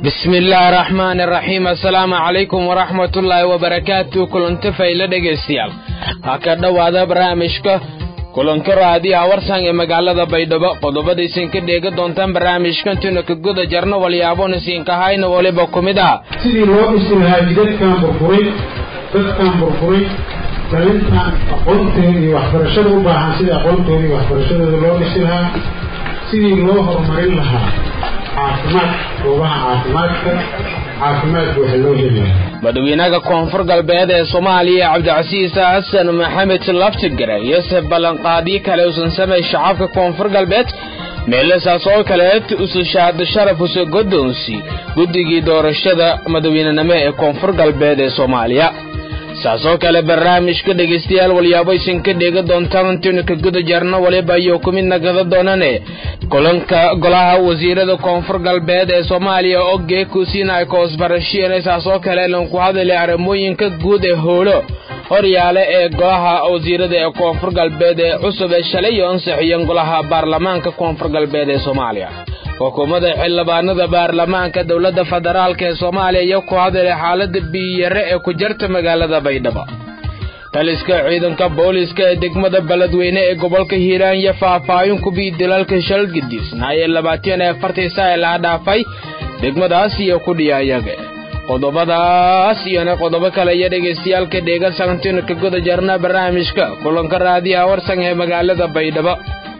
bismi illaahi araxmaani araxiim assalaamu calaykum waraxmatullaahi wabarakaatu kulanti fayla dhegaystayaal ha ka dhowaada barnaamijka kulanka raadiyaha warsan ee magaalada baydhabo qodobadaysan ka dheega doontaan barnaamijkantuna ka guda jarno walyaabonasiinka hayna waliba ku mid ah sidii loo dhisi lahaa jidadkan burburay dadkan burburay dhalintan aqoonteeda iyo waxbarashada u baahan sidii aqoontooda iyo waxbarashadooda loo dhisi lahaa sidii loo horumarin lahaa caafimaad goobaha caafimaadka caafimaadka waxa loo helayaa madaxweynaha koonfur galbeed ee soomaaliya cabdicasiis xasan maxamed laftigare iyose ballanqaadyo kale usan samay shacabka koonfur galbeed meelasaas oo kaleed usushaada sharaf use godoonsi guddigii doorashada madaxweynenimo ee koonfur galbeed ee soomaaliya saasoo kale barnaamijka dhegaystayaal walyaaboysan ka dheega doontaan intaynu ka guda jarno waliba ayuu ku mid nagada doonane kulanka golaha wasiirada koonfur galbeed ee soomaaliya oo geekusiina ay koosbarashiyeen saasoo kale lanku hadalay arrimooyinka guud ee howlo horyaale ee golaha wasiirada ee koonfur galbeed ee cusub ee shalay iyo ansixiyeen golaha baarlamaanka koonfur galbeed ee soomaaliya xukuumadda xildhibaanada baarlamaanka dowladda federaalk ee soomaaliya iyo ku hadalay xaalada biyiyare ee ku jarta magaalada baydhabo taliska ciidanka booliska ee degmada beledweyne ee gobolka hiiraan iyo faahfaahin kubii dilaalka shalgidisna ee labaatan ee afartii saa ee laha dhaafay degmadaas iyo kudhiyayaga qodobadaas iyona qodobo kale iyo dhegaystayaalka dheega santinu ka guda jarna barnaamijka kulanka raadiyaha warsan ee magaalada baydhabo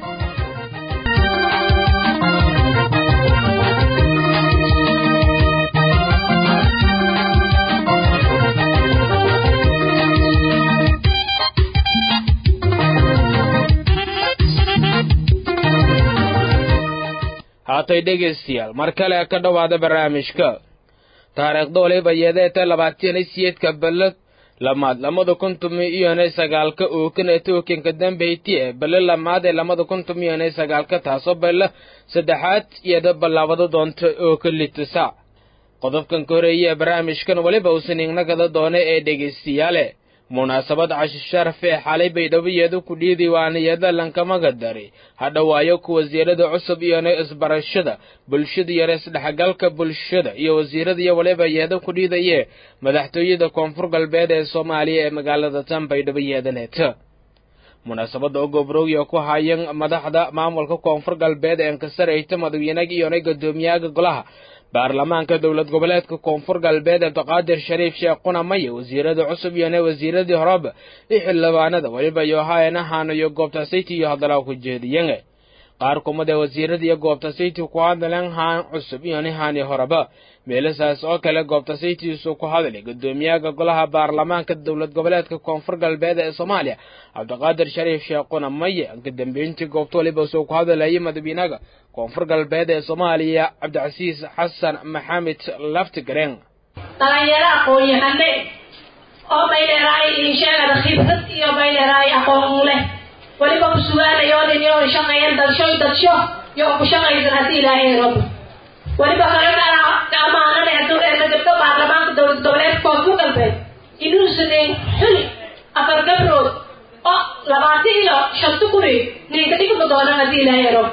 haatay dhegaystayaal mar kale ka dhowaada barnaamijka taariikhda waliba yeedeeta labaatan siyeedka ballad lamaad lamada kun tumi iyone sagaalka ookan ee tookanka dambeyti ee bale lamaad ee lamada kun tumi iyone sagaalka taasoo balla saddexaad iyada ballaabada doonta ooka litisa qodobkan ka horeeye ee barnaamijkan waliba uusan ignagada doona ee dhegaystayaale munaasabad cashi sharaf ee xalay baydhaboyeeda ku dhiidiwaaniyada lankamaga dari hadhawaayo ku wasiirada cusub iyona isbarashada bulshada iyo isdhexgalka bulshada iyo wasiirada iyo waliba yeeda ku dhiidaye madaxtooyada koonfur galbeed ee soomaaliya ee magaalada tan baydhaboyeedaneeta munaasabada oo gobrowya ku hayan madaxda maamulka koonfur galbeed ee nkasarayta madaxweynaga iyona gadoomiyaha golaha baarlamaanka dowlad goboleedka koonfur galbeed abdiqaadir shariif sheekh qunamaya wasiirada cusub iyona wasiiradii horeba iyo xildhibaanada weliba yohaayana haanayo goobta sayti iyo hadalaa ku jeediyan qaar kumid ee wasiirada iyo goobta sayti ku hadaleen haan cusub iyona haani horeba meelasaas oo kale goobta saytiisu ku hadalay gudoomiyaha golaha baarlamaanka dowlad goboleedka koonfur galbeed ee soomaaliya cabdiqaadir shariif sheekh qunamaya ka dambeyntii goobta waliba soo ku hadalayay madaxweynaha koonfur galbeed ee soomaaliya cabdicasiis xasan maxamed laftigareen dhalinyaro aqoon-yahane oo baydheeraay insheegada khibrad iyo baydheeraay aqoon u leh weliba ku sugaanayoodin iyo shaqeeyan dadshoy dadsho iyo ku shaqaysan haddii ilaahay rabo weliba kale amaanada eena gabdho baarlamaanka dowlad goboleedka koonfur galbeed inuusanen xuli afar gabrood oo labaatan iyo shanta kuri ninka dhigma doonaan haddii ilaahay rabo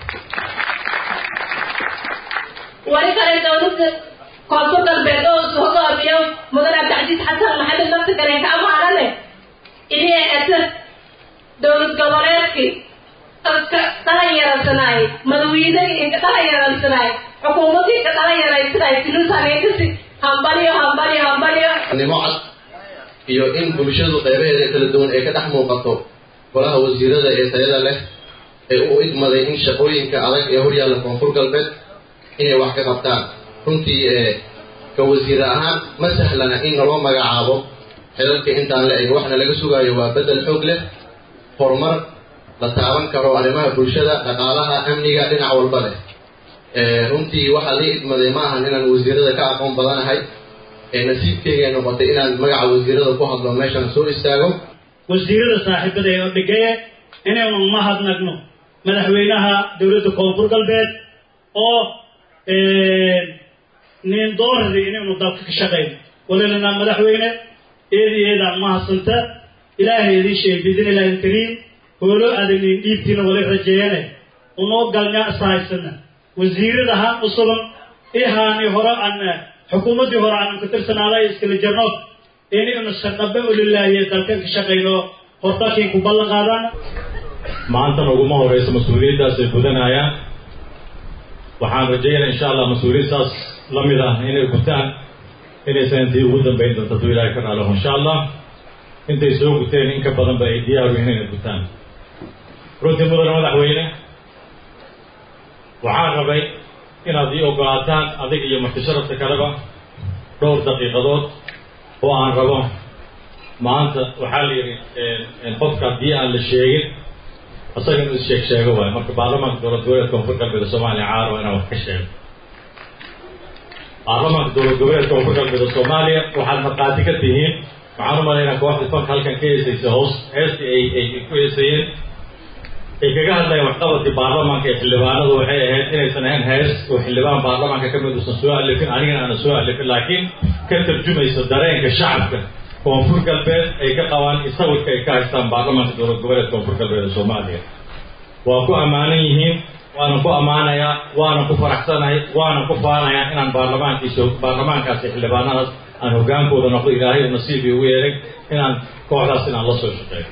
wali kale dowladda koonfur galbeed oo isu hogaamiyo mudan cabdicasiis xasan maxamed laftigaleen ka amaanane inay eta dowlad goboleedkii dadka dhalinyarasanaay madaxweynadii inka dhalinyarasanaay xukuumadii ka dhalinyaraysanaay sinuusaneekasi hambaliyo hambaliyo hambaliyo nimo cad iyo in bulshadu qeybaheeda kala duwan ay ka dhex muuqato golaha wasiirada ee tayada leh ee u idmaday in shaqooyinka adag ee horyaalla koonfur galbeed inay wax ka qabtaan runtii ka wasiir ahaan ma sahlana in naloo magacaabo xelalka intaan la eg waxna laga sugaayo waa bedel xoog leh horumar la taaban karo arrimaha bulshada dhaqaalaha amniga dhinac walba leh runtii waxaa lii idmaday ma ahan inaan wasiirada ka aqoon badanahay nasiibkeyga noqotay inaan magaca wasiirada ku hadlo meeshaan soo istaago wasiirada saaxiibada ee odhigaye inaynu mahadnagno madaxweynaha dowladda koonfur galbeed oo nin doorari inaynu dalka ka shaqayno walilana madaxweyne eedi eedaan mahadsanta ilaahay idin sheeg biidin illaahi alkariim hoolo adagnin dhiibtiina wali rajeeyane unoo galnaa ishahaysana wasiirada haan usugan ihaani hore aan xukuumaddii hore aan ka tirsanaaday iskala jarno in inu shaqabe ulilaahiye dalkan ka shaqayno hortakiin ku ballan qaadaan maantana uguma horeyso mas-uuliyaddaas ay gudanayaan waxaan rajaynaa insha allah mas-uuliyad saas la mid ah inay gutaan inaysan intii ugu dambayn doonto hadduu ilaahay ka raalaho insha allah intay soo guteen in ka badanba ay diyaaru yihiin inay gutaan runtii mudane madaxweyne waxaan rabay inaad ii ogolaataan adiga iyo martisharafta kaleba dhowr daqiiqadood oo aan rabo maanta waxaa la yidhi qofka haddii aan la sheegin isaga inuu is sheeg sheego waayo marka baarlamaanka dowlad goboleedka koonfur galbeeda soomaaliya caarwa inaan wax ka sheego baarlamaanka dowlad goboleedka koonfur galbeeda soomaaliya waxaad markhaati ka tihiin waxaan u malaynaa kooxda fanka halkan ka heesaysa hoos heestii ay ay ku heesayeen ay kaga hadlayeen waxqabadkii baarlamaanka ee xildhibaanadu waxay ahayd inaysan ahayn hees oo xildhibaan baarlamaanka ka mid uusan soo alifin anigana aanan soo alifin laakiin ka tarjumaysa dareenka shacabka koonfur galbeed ay ka qabaan isawirka ay ka haystaan baarlamaanka dowlad goboleedka koonfur galbeed ee soomaaliya waa ku ammaanan yihiin waana ku ammaanayaa waana ku faraxsanahay waana ku faanayaa inaan baarlamaankiisa baarlamaankaasi xildhibaanadaas aan hoggaankooda noqdo ilaahay u nasiibii ugu yeelay inaan kooxdaas inaan la soo shaqeeyo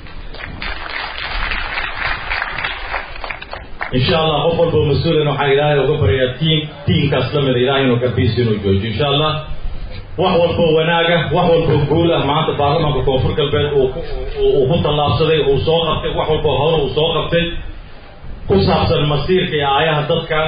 insha allah qof walba oo mas-uulina waxaan ilaahay uga baryayaa tiim tiimkaas la mida ilaahay inuu garbiisi inuu joojiyo insha allah wax walboo wanaaga wax walboo guul ah maanta baarlamaanka koonfur galbeed uu ku tallaabsaday uu soo qabtay wax walboo hore uu soo qabtay ku saabsan masiirka iyo aayaha dadkan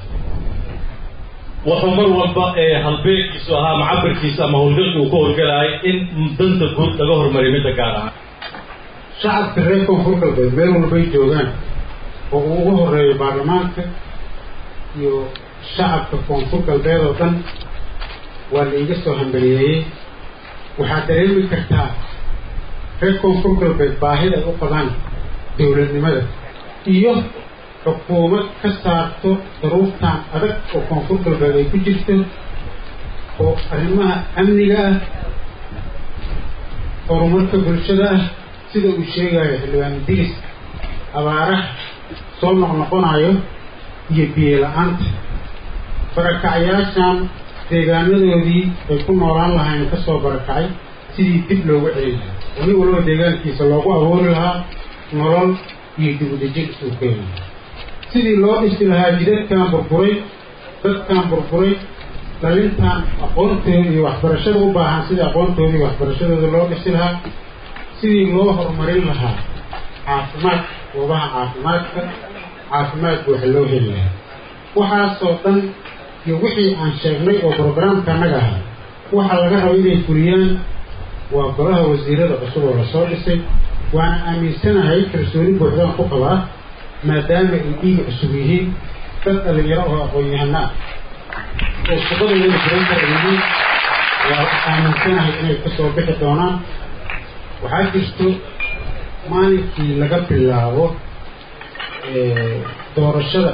wuxuu mar walba ee halbeegkiisu ahaa macabirkiisa ama howlgalka uu ka howlgalaayay in danta guud laga hormariyo midda gaar ahaan shacabka reer koonfur galbeed meel walbay joogaan oo uu ugu horeeyo baarlamaanka iyo shacabka koonfur galbeed oo dhan waa laiga soo hambaliyeeyey waxaad dareemi kartaa reer koonfur galbeed baahida ay u qabaan dowladnimada iyo xukuumad ka saarto daruurtan adag oo koonfur galbeed ay ku jirto oo arrimaha amniga ah horumarka bulshada ah sida uu sheegayo xildhibaan diris abaaraha soo noqnoqonayo iyo biyo la-aanta barakacyaashan deegaanadoodii ay ku noolaan lahayn ka soo barakacay sidii dib loogu celin lahaa nin walba deegaankiisa loogu abuuri lahaa nolol iyo dibudejin uu keeni sidii loo dhisi lahaa jidadkan burburay dadkan burburay dhalintan aqoontooda iyo waxbarashada u baahan sidii aqoontooda iyo waxbarashadooda loo dhisi lahaa sidii loo horumarin lahaa caafimaad goobaha caafimaadka caafimaad buuxa loo heli lahaa waxaasoo dhan iyo wixii aan sheegnay oo brograamka annaga ahaa waxaa laga raba inay fuliyaan waa golaha wasiirada cusub oo lasoo dhisay waana aaminsanahay kalsooni buuxdaan ku qabaa maadaama ay dhiiga cusub yihiin dad dhalinyaro oo aqoon-yahana ah oo shaqadooda furan kara yihiin waa aaminsanahay inay kasoo bixi doonaan waxaa jirto maalinkii laga bilaabo doorashada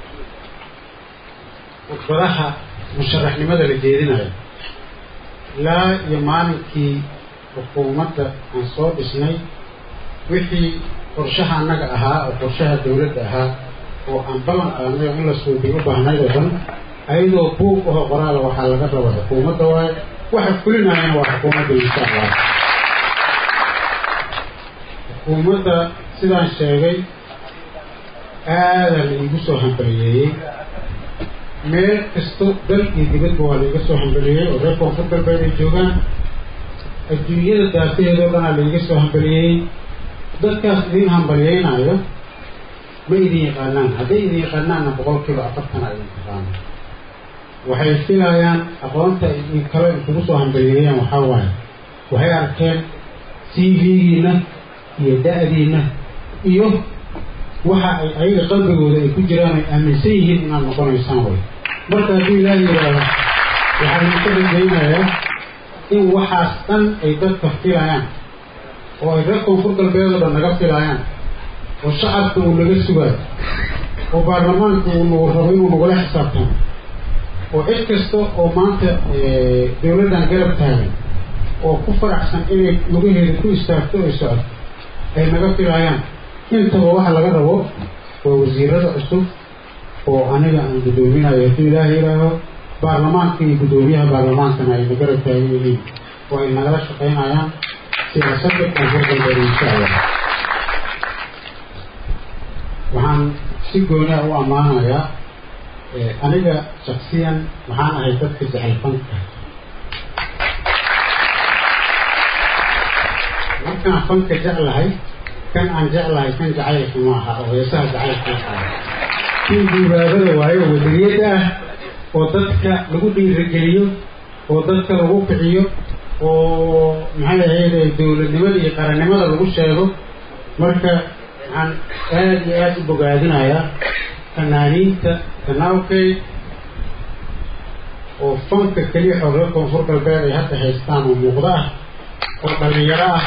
khudbadaha musharaxnimada la jeedinayo ilaa iyo maalinkii xukuumadda aan soo dhisnay wixii qorshaha annaga ahaa oo qorshaha dawladda ahaa oo aan ballan qaadnay oo in la suubiy u baahnayd oo dhan ayadoo buug aho qoraala waxaa laga raba xukuumadda waayo waxa fulinayana waa xukuumadda insha allah xukuumadda sidaan sheegay aadaa la iigu soo hambaliyeeyey meel kasto dal iyo dibadba waa laiga soo hambaliyeeyey oo reer koonfur galbeed ay joogaan adduunyada daafaheedoo dhanaa laiga soo hambaliyeeyey dadkaas idin hambaliyeynayo ma idin yaqaanaan hadday idin yaqaanaanna boqolkiiba afartana idin taqaano waxay filayaan aqoonta idin kale kugu soo hambaliyeeyaan waxaa waaye waxay arkeen c v-giina iyo da-diina iyo waxa ay ayaga qalbigooda ay ku jiraan ay aaminsan yihiin inaad noqonaysaan way marka haddii ilaaha yidhaahdo waxaa idinka rajaynayaa in waxaas dhan ay dadka filayaan oo ay reer koonfur galbeedoo dhan naga filayaan oo shacabka uu naga sugaayo oo baarlamaanka uu nagu rabo inuu nagula xisaabtamo oo cid kasta oo maanta dawladdan garab taagan oo ku faraxsan inay lugaheeda ku istaagto ay socoto ay naga filayaan intaba waxa laga rabo waa wasiirada cusub oo aniga aan guddoominayo haddii ilaaha yidhaaho baarlamaanka iyo guddoomiyaha baarlamaankana ayna garab taagan yihiin oo ay nagala shaqaynayaan siyaasadda koonfur galbeed insha allah waxaan si gooniha u ammaanayaa aniga shaksiyan waxaan ahay dadka jecel fanka markaan fanka jeclahay kan aan jeclahay kan jacaylka ma aha oo heesaha jacaylka ah kii guuraadada waayo wadariyadda ah oo dadka lagu dhiirigeliyo oo dadka lagu kiciyo oo maxay ahayde dowladnimada iyo qarannimada lagu sheego marka waxaan aada iyo aada u bogaadinayaa fanaaniinta kanaalkay oo fanka keliya xoogla koonfur galbeed ay hadda haystaan oo muuqdo ah oo dhalinyaro ah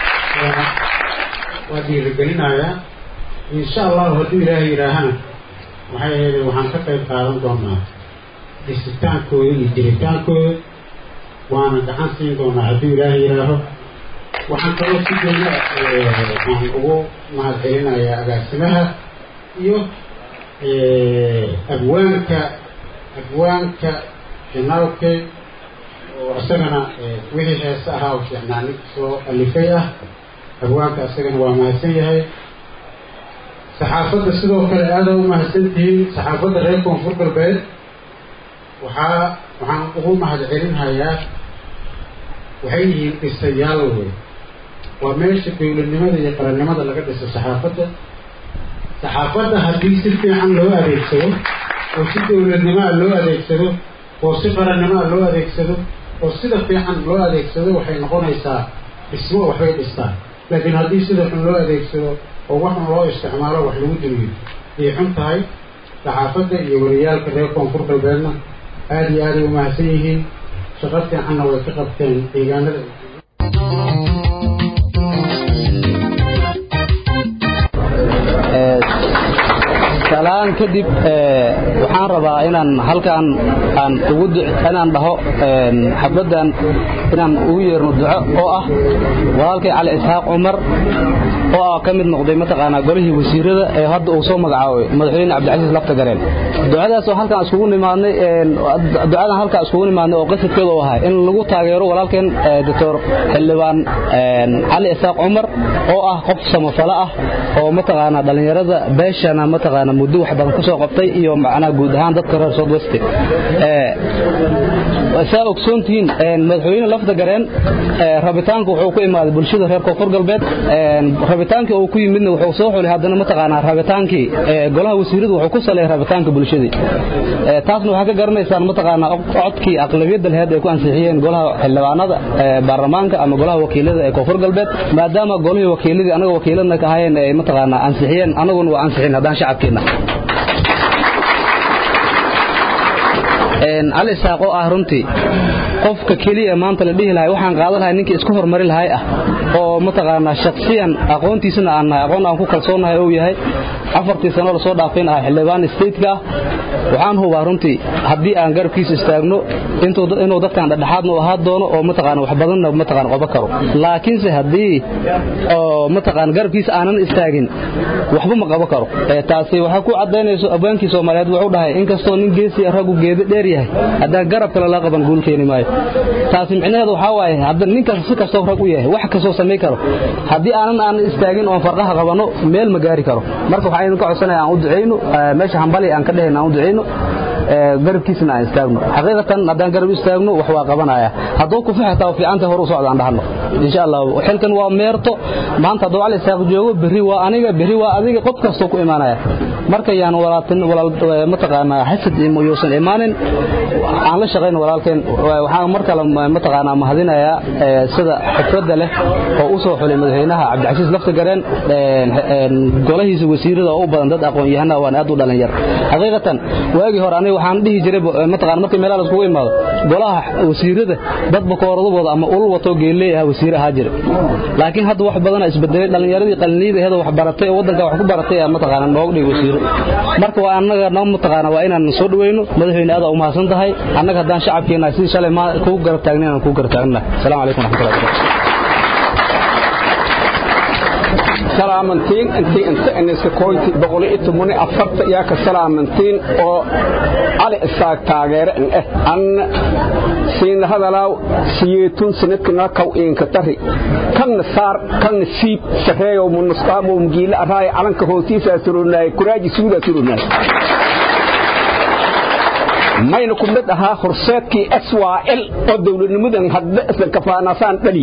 waa dhiirigelinayaa insha allahu hadduu ilaahay yidhaahana waxay ahayde waxaan ka qayb qaadan doonaa dhisitaankooda iyo jiritaankooda waana gacan siin doonaa hadduu ilaahay yidhaaho waxaan kaloo si goona aan ugu mahadcelinayaa agaasimaha iyo abwaanka abwaanka janaalke oo isagana wixii heese ahaa oo fiicnaani soo alifay ah abwaanka isagana waa mahadsan yahay saxaafadda sidoo kale aada u mahadsan tihiin saxaafadda reer koonfur galbeed waxaa waxaan ugu mahadcelinhayaa waxay yihiin dhisayaal wey waa meesha dowladnimada iyo qarannimada laga dhiso saxaafadda saxaafadda haddii si fiican loo adeegsado oo si dowladnimaa loo adeegsado oo si qarannimaa loo adeegsado oo sida fiican loo adeegsado waxay noqonaysaa dhismo waxbay dhistaan laakiin haddii sida xun loo adeegsado oo waxun loo isticmaalo wax lagu dumiyo ayay xun tahay saxaafadda iyo wariyaalka reer koonfur galbeedna aada iyo aaday u mahadsan yihiin shaqo fiicanna way ka qabteen deegaanada salaan kadib waxaan rabaa inaan halkaan aan ugu inaan dhaho xabaddan inaan ugu yeerno duco oo ah walaalkay cali isxaaq cumar oo ah ka mid noqday mataqaanaa golihii wasiirada ee hadda uu soo magacaabay madaxweyne cabdicasiis lafta gareen ducadaas oo halkaan iskugu nimaadnay ducadan halkaan iskugu nimaadnay oo qasadkeeda u ahay in lagu taageero walaalkeen doctor xildhibaan cali isxaaq cumar oo ah qof samafalo ah oo mataqaanaa dhallinyarada beeshana mataqaanaa muddo wax badan ka soo qabtay iyo macnaha guud ahaan dadka reer south west saa ogsoontihiin madaxweyne lafda gareen rabitaanka wuxuu ku imaaday bulshada reer koonfur galbeed rabitaankii uu ku yimidna wuxuu soo xulay haddana mataqaanaa rabitaankii golaha wasiiradu wuxuu ku saleeyay rabitaanka bulshadii taasna waxaa ka garanaysaan mataqaanaa codkii aqlabiyadda laheed ay ku ansixiyeen golaha xildhibaanada baarlamaanka ama golaha wakiilada ee koonfur galbeed maadaama golihii wakiiladii anaga wakiiladna ka ahayeen ay mataqaanaa ansixiyeen anaguna waa ansixin haddaan shacabkeena cali isaaq oo ah runtii qofka keliya maanta la dhihi lahay waxaan qaadan lahay ninkii isku hormari lahay ah oo mataqaanaa shaksiyan aqoontiisana aan nahay aqoon aan ku kalsoonahay uu yahay afartii sano lasoo dhaafin ah xildhibaan stateka ah waxaan hubaa runtii haddii aan garabkiisa istaagno inuu dadkan dhexdhexaadna u ahaa doono oo mataqaana wax badanna mataqaana qoba karo laakiinse haddii oo mataqaana garabkiisa aanan istaagin waxba ma qabo karo taasi waxaa ku cadaynayso abwaankii soomaaliyeed wuxuu dhahay inkastoo nin geesi raggu geedo dheer yahay haddaan garab kale la qaban guul keeni maayo taasi micnaheedu waxaa waaye hadda ninkaas si kastoo rag u yahay wax kastoo samayn karo haddii aanan aanan istaagin oon farqaha qabanno meel ma gaari karo marka waxaan idinka codsanaya aan u ducayno meesha hambali aan ka dhehayna aan u ducayno garabkiisna aan istaagno xaqiiqatan haddaan garab istaagno wax waa qabanaya hadduu ku fixataa fiicanta hor u socda aan dhahno insha allah xilkan waa meerto maanta hadduu cali isaaq joogo berri waa aniga berri waa adiga qof kastoo ku imaanaya marka yaan walaaltin walaal mataqaanaa xasad yuusan imaanin aan la shaqayno walaalkeen waxaan mar kale mataqaanaa mahadinayaa sida xifradda leh oo u soo xulay madaxweynaha cabdicasiis lafta gareen golahiisa wasiirada oo u badan dad aqoon-yahana waan aad u dhalinyar xaqiiqatan waagii hore aniga waxaan dhihi jiray mataqaana markii meelaha laiskugu imaado golaha wasiirada dad bakooradabooda ama ulul watoo geelley ah wasiir ahaa jira laakiin hadda wax badana isbedelay dhalinyaradii qaliniyada aheed wax baratay oo waddanka wax ku baratay mataqaana nooga dhigay wasiiro marka waa annaga noo mataqaana waa inaan soo dhaweyno madaxweyne aad u mahadsan tahay annaga haddaan shacabkeena sidii shalay ma kugu garab taagnayn aan kugu garab taagnahay asalaamu calaykum waraxmatullahi wabarakatu salaamantiin intii inta iniska koyti boqol iyo toban iyo afarta yaa ka salaamantiin oo cali isaaq taageere in eh an siin hadalaaw siyeetun sanadkana kaw iinka tari kanna saar kanna siib sareeyo munusqaamo mgiila araay calanka hootiisa surunaay kuraaji suuda surunaay mayna ku mid ahaa horseedkii syl oo dowladnimadan hadda isla kafaanasaan dhali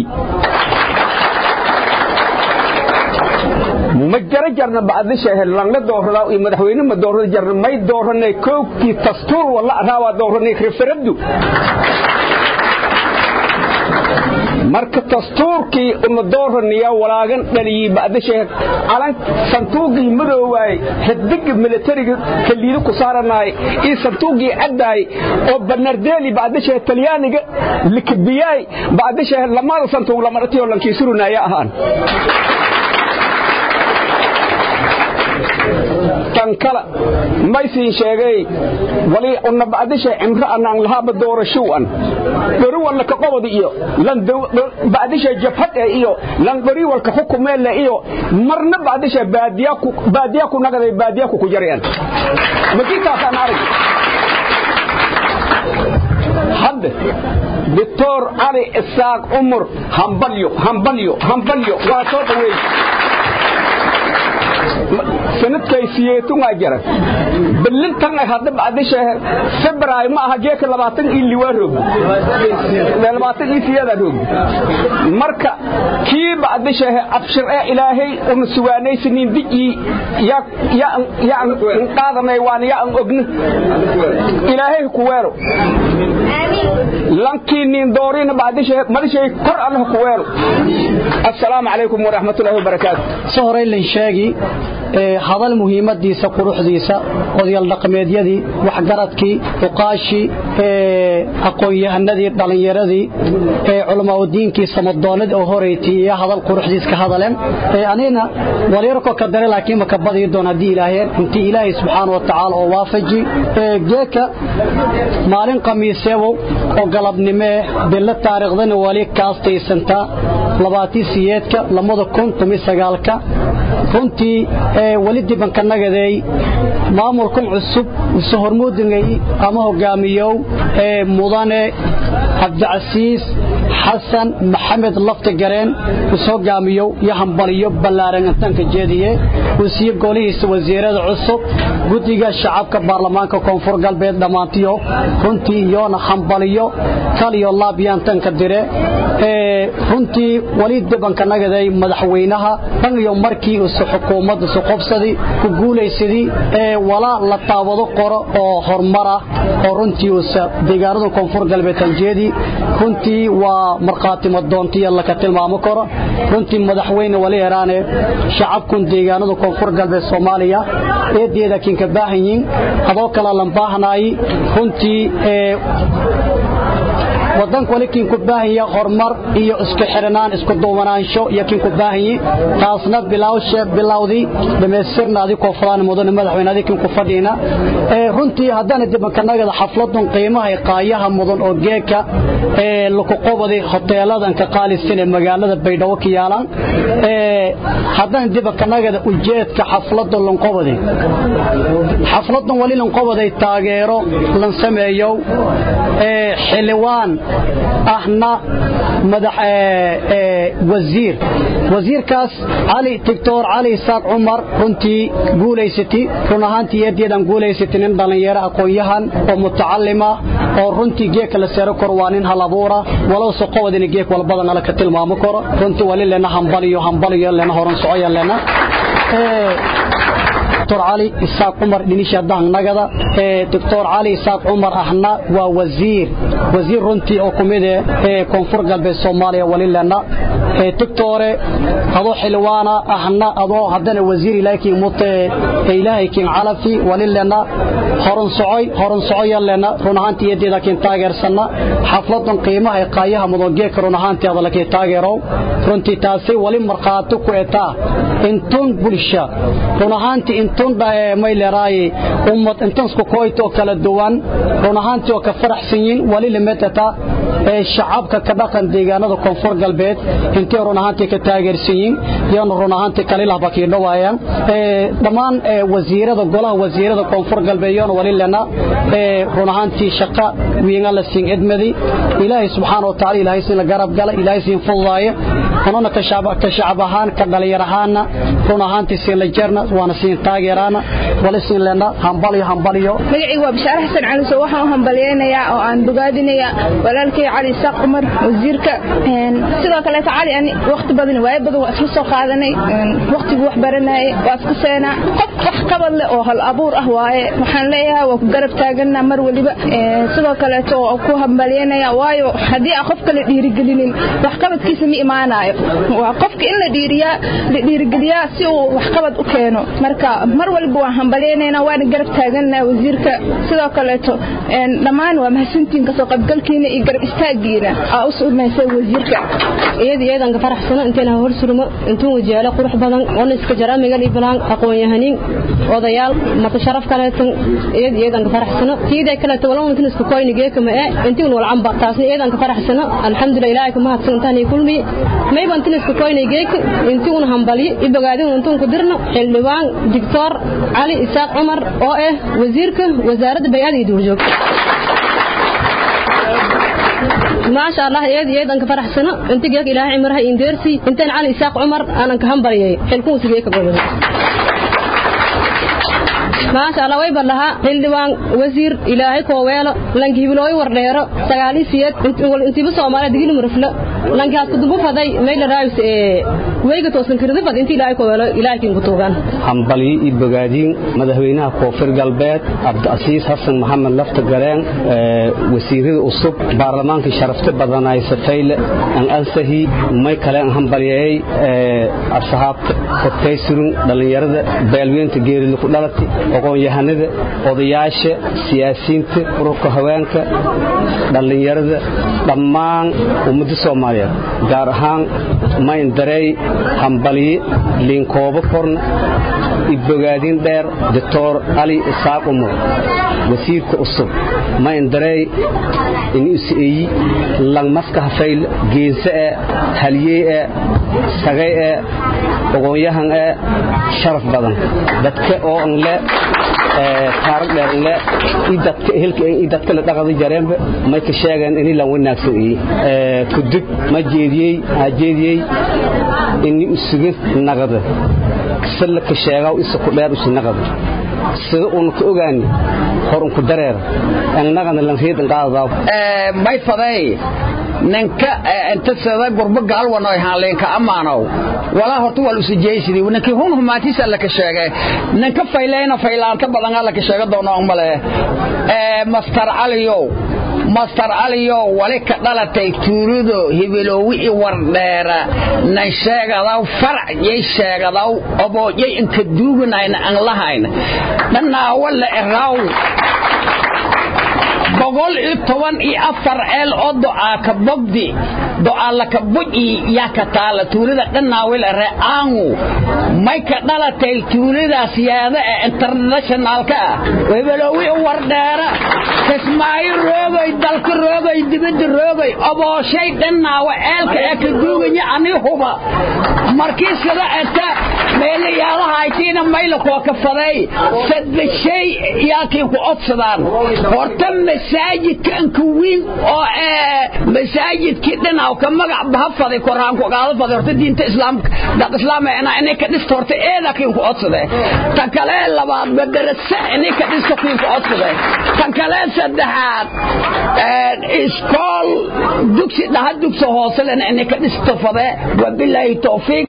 ma jara jarna bacdisha langla doorada iyo madaxweyne ma doorada jarna may dooranay koobkii dastuur wala araawaa dooranay referendum marka dastuurkii una dooraniya walaagan dhaliyey bacdisha calan santuuqii madoowaay xidiga militariga kaliido ku saaranaay iyo santuuqii caddaay oo banardeeli bacdisha talyaaniga likabiyaay bacdisha lamada santuuq lamaratiyo lankiisurunaya ahaan tan kala maysiin sheegay wali una bacdisha cimro anaan lahaaba doorashow an dhori walka ka qobod iyo lan bacdisha jabhad ee iyo lan dhori walka xukumeelle iyo marna bacdisha baadiya ku baadiya ku nagaday baadiya ku jareen makitaasaan arag hadda doctor cali isaaq umar hambalyo hambalyo hambalyo waa soo dhaweey sanadkay siyeetun waa jara bilintan ay hadda bacdisha february ma aha geeka labaatan iyo liwaa roog labaatan iyo siyaada roog marka kii bacdisha abshir ee ilaahay una sugaanaysaniin dijii ya ya ya qaadanay waan ya an ogna ilaahay ku weero lankii nin doorina bacdisha madishay kor allah ku weero assalaamu calaykum waraxmatullaahi wabarakaatu soo horay lan sheegi hadal muhiimadiisa quruxdiisa odayaal dhaqameedyadii waxgaradkii uqaashii aqoon-yahanadii dhallinyaradii culamaaudiinkii samadoonadii oo horeytii iyo hadal quruxdiis ka hadaleen anina walyarko ka dare laakiin ma ka badii doon haddii ilaaheen intii ilaahay subxaana wa tacaala oo waafaji geeka maalin khamiiseebow oo galabnimee bilo taariikhdana wali kaastaysantaa labaatii siyeedka lamada kun tumi sagaalka runtii weli dibanka nagadeey maamulkan cusub isu hormuudingay ama hogaamiyow ee mudane cabdicasiis xasan maxamed lafti gareen is hogaamiyow iyo hambaliyo ballaaran intaanka jeediye uu siiye golihiisa wasiirada cusub guddiga shacabka baarlamaanka koonfur galbeed dhammaantiyo runtii iyoona hambaliyo kaliyo laabyaantanka dire runtii weli dibanka nagaday madaxweynaha dhan iyo markii isu xukuumadda isu qobsadii ku guulaysadii ee walaa la taabado qoro oo horumar ah oo runtii usa deegaanada koonfur galbeed tanjeedii runtii waa markhaati madoontiya laka tilmaamo karo runtii madaxweyne wali heraane shacabkun deegaanada koonfur galbeed soomaaliya eedeeda kinka baahan yihin adoo kala lan baahnaay runtii wadanka wali kiin ku baahanya horumar iyo isku xiranaan isku duubanaansho iyo kiin ku baahanye taasna bilawshe bilawdii dhamaystirnaadii koonfuraan mudane madaxweynaadii kiin ku fadhiina runtii haddana dibankanagada xafladun qiimaha qaayaha mudan oo geeka ee lagu qobaday hoteeladan ka qaalisan ee magaalada baydhabo ka yaalan haddana dibankanagada ujeedka xafladun lanqobaday xafladun wali lanqobaday taageero lan sameeyo xildhibaan ahna madax wasiir wasiirkaas cali doctor cali isaaq cumar runtii guulaysatay run ahaantii eedeedan guulaysatay nin dhallinyaro aqoon-yahan oo mutacalima oo runtii geeka la seero karo waa nin halabuura walow soqowadina geek walbadan ala ka tilmaamo karo runtii wali lena hambaliyo hambaliyo lena horan socoya lena دكتور علي إساق عمر دينيشا دهن نغدا دكتور علي إساق عمر أحنا ووزير وزير رنتي أو كوميدي كونفور قلب الصوماليا وليلنا دكتور هذا حلوانا أحنا هذا هدنا وزير إلهي مت إلهي كين علفي وليلنا هرن سعي هرن سعي لنا رنهانتي يدي لكن تاجر سنة حفلة قيمة قايها مضجيك رنهانتي هذا لكن تاجروا رنتي تاسي ولي مرقاتك إتا انتون بلشا رنهانتي intun mayleeraay ummad intan isku kooyto kala duwan run ahaantii oo ka faraxsan yihiin wali limetata ee shacabka ka dhaqan deegaanada koonfur galbeed intay run ahaantii ka taageersan yihiin iyana run ahaantii kalilah bakiidho waayaan dhammaan wasiirada golaha wasiirada koonfur galbeed iyana wali lena run ahaantii shaqa wiinga la siin edmadi ilaahay subxaana wa tacaala ilaahay siin la garab gala ilaahay siin fududaaya anuna ka shacab ahaan ka dhalinyar ahaana run ahaantii siin la jarna waana siin taageeraana wali siin lena hambaliyo hambaliyo magacaygu waa bishaare xasan cali soo waxaan u hambaliyeynayaa oo aan bogaadinayaa walaalkay cali isaaq cumar wasiirka sidoo kaleeta cali ani waqti badan waayo badan waa isla soo qaadanay waqtigii wax baranayay waa isku seenaa qof wax qabad leh oo hal abuur ah waaye waxaan leeyahay waa ku garab taaganaa mar weliba sidoo kaleeto oo ku hambalyeynaya waayo haddii aan qofka la dhiirigelinin waxqabadkiisa ma imaanayo waa qofka in la dhiiriyaa la dhiirigeliyaa si uu waxqabad u keeno marka mar walba waan hambalyeynayna waana garab taaganaa wasiirka sidoo kaleeto dhammaan waa mahadsantiin kasoo qaybgalkiina iyo garab istaagiina aa u sumaysay wasiirka iyada iyadan ka faraxsano intaan hor surmo intuu wajaalo qurux badan oo iska jara migal iblaan aqoon yahanin odayaal mata sharaf kaleetan iyada iyadan ka faraxsano tiida kaleeto walaal intuu isku koyni geeka ma ee intuu wal camba taasna iyadan ka faraxsano alxamdulillah ilaahay kuma hadsan intaan ay kulmi may ban intuu isku koyni geeka intuu hambali ibagaadin intuu ku dirno xildhibaan dictor cali isaaq cumar oo ah wasiirka wasaaradda bay'ada iyo duurjoogta ما شاء الله يد يد أنك فرح سنة أنت جاك إلى عمرها إندرسي أنت علي إساق عمر أنا كهم بريء حلكون سبيك قبل ما شاء الله ويبر لها حلوان وزير إلهي كوويلة لانك هبلوي ورديرو سغالي سياد انت بس ومالا دقيل مرفلة لانك هاسكو دنبو فضاي ميل رايس ويغا توسن كردي فد انت إلهي كوويلة إلهي كين كتوغان hambali iyo bogaadiin madaxweynaha koonfur galbeed cabdiasiis xasan maxamed lafta gareen wasiirada cusub baarlamaanka sharafta badanay safayle aan ansahi may kale aan hambaliyay asxaabta hortaysurun dhalinyarada beelweynta geerida ku dhalatay aqoon-yahanada odayaasha siyaasiyiinta ururka haweenka dhallinyarada dhammaan ummadda soomaaliyeed gaar ahaan mayndarey hambaliye liinkoobo korna ibogaadin dheer doctor cali isaaq umar wasiirka cusub mayndarey inuseeyi langmaska hafayl geense e halyey e sagay e aqoon-yahan e sharaf badan dadka oo an le taarag dheer an le idadka ehelka idadka la dhaqada jareenba may ka sheegaan ini lan wanaagsan iyi kudub ma jeediyey ha jeediyey ini usuga naqada salla ka sheegaa isa ku dheer usi naqada sida uun ka ogaani hor unku dareer an naqana lan reedan qaadadaa may faday ninka inta sida gurbo gaalwan oo haaleen amaanow walaa horta wal usjeeysidii ninka hun humaatisa la ka sheegay ninka fayleena faylaanta badan la ka sheega doono male ee master aliyo master aliyo wali ka dhalatay tuurido hibiloowi i wardheera nan sheegadaw farac yay sheegadaw oboojay inka duuganayna aan lahayn dhanaa wala eraaw boqol iyo toban iyo afar eel oo do'aa ka bogdi do'aa laka buji yaa ka taala tuulada dhannaawil re'aangu may ka dhalatay tuuladaas yaada ee internationaalka ah webaloowi u wardheera kismaayo roogay dalka roogay dibadda roogay obooshay dhannaawa eelka ee ka duuganya ani huba markii sida eta meelayaalahaaytiina mayla kuwa ka faday sadbashay yaakiin ku odsadaan horta masaajidka anka wiin oo masaajidkii dhinaw ka magac baha faday koraan ku qaado faday horta diinta islaamka daq islaam ina inay ka dhisto horta eeda kiin ku odsade tan kale labaad madarasa inay ka dhisto kiin ku odsade tan kale saddexaad iskool dugsi dhaha dugsi hoose lena inay ka dhisto fade wabilaahi tawfiiq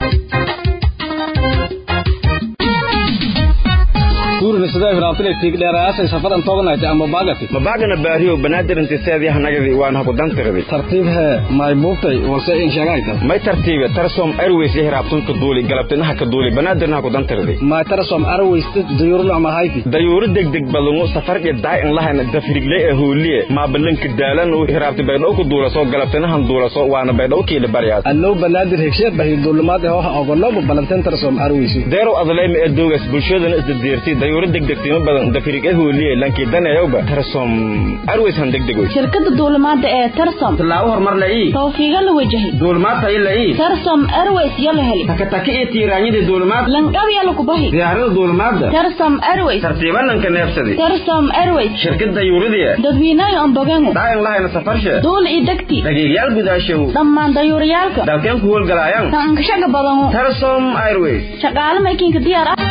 mabagana baariyo banaadirnti seedyahanagadi waan haku dantirdi tartiibhe may buubtay walse in sheegayta may tartiibe tarsom airways ihraabtun ka duuli galabtinaha ka duuli banaadirna haku dantirdi may tarsom airways dayuurna ma hayfi dayuuru degdeg balungu safar iyo daay in lahayna dafrigle ee hooliye maa balanka daalan u ihraabti baydhow ku duulaso galabtinahan duulaso waana baydhow kiila baryaas allow banaadir hegsheed bahi duulimaad ee hoha ogolobo balanteen tarsom airways deerow adleyma ee doogaas bulshadana isdadeerti dayuuru degdegtimo badan dafirig ahooliye lankii danayowba tarsom arways han degdegoy shirkadda duulimaadda ee tarsom tallaabo horumar la ii tawfiiga la wajahay duulimaad tayo la ii tarsom airways yo la heli takataki iyo tiiraanyadii duulimaad langdhabiya lagu bahi diyaarada duulimaadda tarsom airways tartiibananka neefsadi tarsom airways shirkadda yuuridiya dadwiinayo ambogengu dhagan lahayna safarshe duul i degti dhagiigyaal gudaashow dhammaan dayuuriyaalka dalkeen ku howlgalaayan taankashaga badano tarsom airways shaqaale maykiinka diyaar ah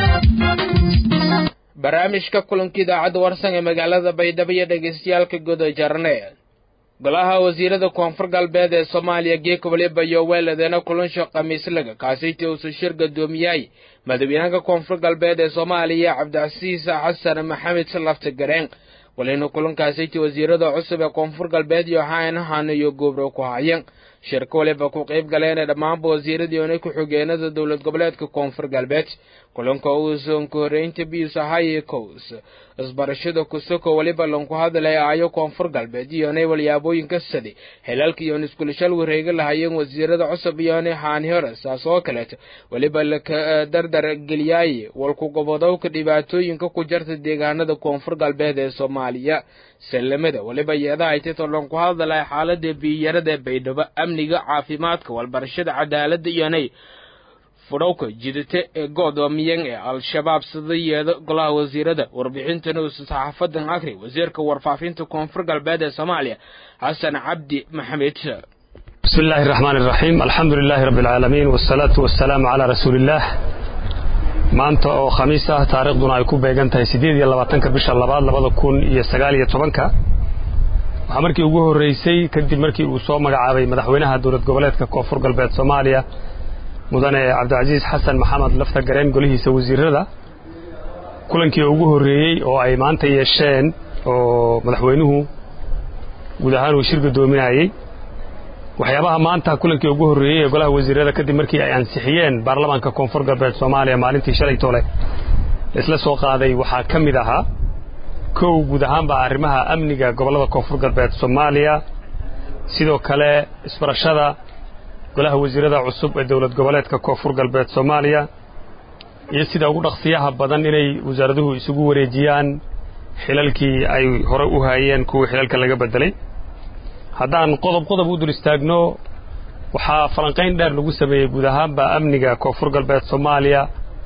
barnaamijka kulanka idaacadda warsan ee magaalada baydhabo iyo dhegaystayaalka guda jarne golaha wasiirada koonfur galbeed ee soomaaliya geeka waliba iyo weeladeena kulansha khamiislaga kaasiti uusu shir gadoomiyahay madaxweynaha koonfur galbeed ee soomaaliya cabdicasiis xasan maxamed lafti gareen walina kulankaasiti wasiirada cusub ee koonfur galbeed iyo haanahan iyo goobro ku hayeen shirka waliba ku qayb galeen dhammaanba wasiiradiiona ku-xigeenada dowlad goboleedka koonfur galbeed kulanka uusan ku horeynta bius ahaye cows isbarashada kusoko waliba lanku hadlay ayo koonfur galbeed iyonay walyaabooyinka sadi xilalka iyoon iskulashal wareega lahayeen wasiirada cusub iyonay haani hore saas oo kaleeto waliba laka dardar geliyaaye walku gobodowka dhibaatooyinka ku jarta deegaanada koonfur galbeed ee soomaaliya sallamada waliba yeedahay titoo lanku hadlay xaalada biyarada baydhabo amniga caafimaadka walbarashada cadaalada iyonay fudhowka jidata ee go'doomiyan ee al-shabaab sida yeeda golaha wasiirada warbixintana uusa saxaafadan akri wasiirka warfaafinta koonfur galbeed ee soomaaliya xasan cabdi maxamed بسم الله الرحمن الرحيم الحمد لله رب العالمين والصلاة والسلام على رسول الله maanta oo khamiis ah taariikhduna ay ku beegan tahay siddeed iyo labaatanka bisha labaad labada kun iyo sagaal iyo tobanka waxaa markii ugu horreysay kadib markii uu soo magacaabay madaxweynaha dowlad goboleedka koonfur galbeed soomaaliya mudane cabdicasiis xasan maxamed lafta gareen golihiisa wasiirada kulankii ugu horreeyey oo ay maanta yeesheen oo madaxweynuhu guud ahaan uu shir gadoominayey waxyaabaha maanta kulankii ugu horreeyey ee golaha wasiirada kadib markii ay ansixiyeen baarlamaanka koonfur galbeed soomaaliya maalintii shalay toole laisla soo qaaday waxaa ka mid ahaa kow guud ahaanba arrimaha amniga gobollada koonfur galbeed soomaaliya sidoo kale isbarashada golaha wasiirada cusub ee dowlad goboleedka koonfur galbeed soomaaliya iyo sida ugu dhaqsiyaha badan inay wasaaraduhu isugu wareejiyaan xilalkii ay hore u haayeen kuwii xilalka laga beddelay haddaan qodob qodob u dul istaagno waxaa falanqayn dheer lagu sameeyey guud ahaanba amniga koonfur galbeed soomaaliya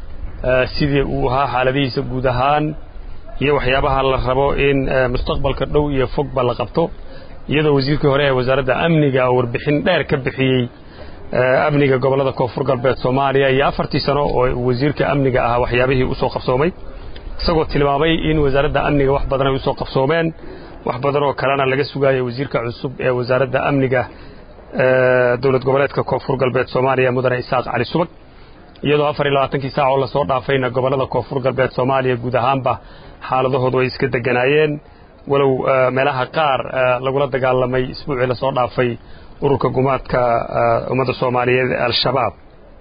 sidii uu ahaa xaaladihiisa guud ahaan iyo waxyaabaha la rabo in mustaqbalka dhow iyo fogba la qabto iyadoo wasiirkii hore ee wasaaradda amniga oo warbixin dheer ka bixiyey amniga gobollada koonfur galbeed soomaaliya iyo afartii sano oo wasiirka amniga ahaa waxyaabihii u soo qabsoomay isagoo tilmaamay in wasaaradda amniga wax badan ay u soo qabsoomeen wax badan oo kalena laga sugaaya wasiirka cusub ee wasaaradda amniga dowlad goboleedka koonfur galbeed soomaaliya mudane isaaq cali subag iyadoo afar iyo labaatankii saac oo lasoo dhaafayna gobollada koonfur galbeed soomaaliya guud ahaanba xaaladahoodu ay iska deganaayeen walow meelaha qaar lagula dagaalamay isbuucii lasoo dhaafay ururka gumaadka ummadda soomaaliyeed ee al-shabaab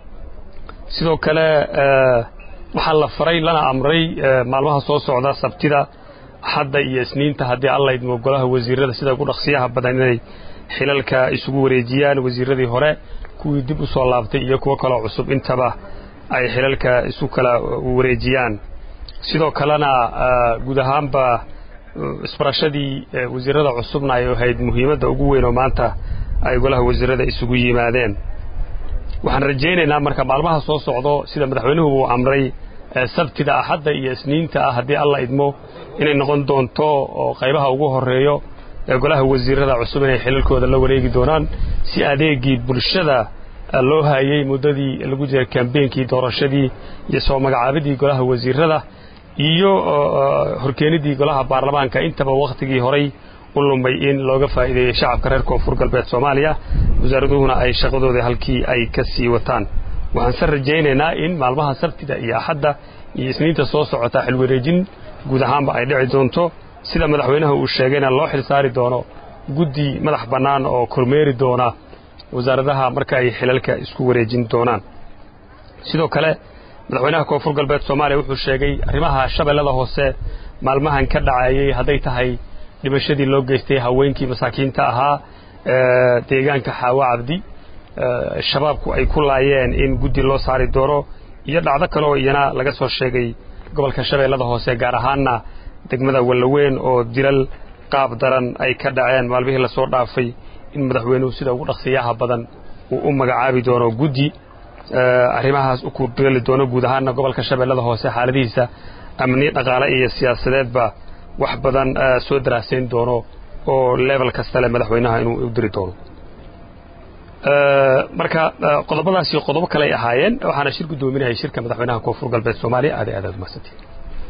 sidoo kale waxaa la faray lana amray maalmaha soo socda sabtida axadda iyo isniinta haddii alla idmo golaha wasiirada sida ugu dhaqsiyaha badan inay xilalka isugu wareejiyaan wasiiradii hore kuwii dib u soo laabtay iyo kuwo kaloo cusub intaba ay xilalka isu kala wareejiyaan sidoo kalena guud ahaanba isbarashadii wasiirada cusubna ay ahayd muhiimadda ugu weyn oo maanta ay golaha wasiirada isugu yimaadeen waxaan rajaynaynaa marka maalmaha soo socdo sida madaxweynuhu uu amray sabtida axadda iyo isniinta ah haddii alla idmo inay noqon doonto oo qaybaha ugu horreeyo ee golaha wasiirada cusub inay xilalkooda la wareegi doonaan si adeegii bulshada loo hayey muddadii lagu jiray kambeynkii doorashadii iyo soo magacaabidii golaha wasiirada iyo horkeenidii golaha baarlamaanka intaba wakhtigii horay u lumay in looga faa'iideeyey shacabka reer koonfur galbeed soomaaliya wasaaraduhuna ay shaqadooda halkii ay ka sii wataan waxaanse rajaynaynaa in maalmaha sabtida iyo axadda iyo isniinta soo socota xilwareejin guud ahaanba ay dhici doonto sida madaxweynaha uu sheegayna loo xil saari doono guddi madax bannaan oo kormeeri doona wasaaradaha marka ay xilalka isku wareejin doonaan sidoo kale madaxweynaha koonfur galbeed soomaaliya wuxuu sheegay arrimaha shabeellada hoose maalmahan ka dhacayey hadday tahay dhimashadii loo geystay haweenkii masaakiinta ahaa deegaanka xaawo cabdi shabaabku ay ku laayeen in guddi loo saari doono iyo dhacdo kale oo iyana laga soo sheegay gobolka shabeellada hoose gaar ahaanna degmada wallaweyn oo dilal qaab daran ay ka dhaceen maalmihii lasoo dhaafay in madaxweynuhu sida ugu dhaqsiyaha badan uu u magacaabi doono guddi arrimahaas u kugali doono guud ahaanna gobolka shabeellada hoose xaaladihiisa amni dhaqaale iyo siyaasadeedba wax badan soo daraasayn doono oo level kasta leh madaxweynaha inuu u diri doono marka qodobadaasi qodobo kaley ahaayeen waxaana shir guddoominayay shirka madaxweynaha koonfur galbeed soomaaliya aad aad aad umahadsantiin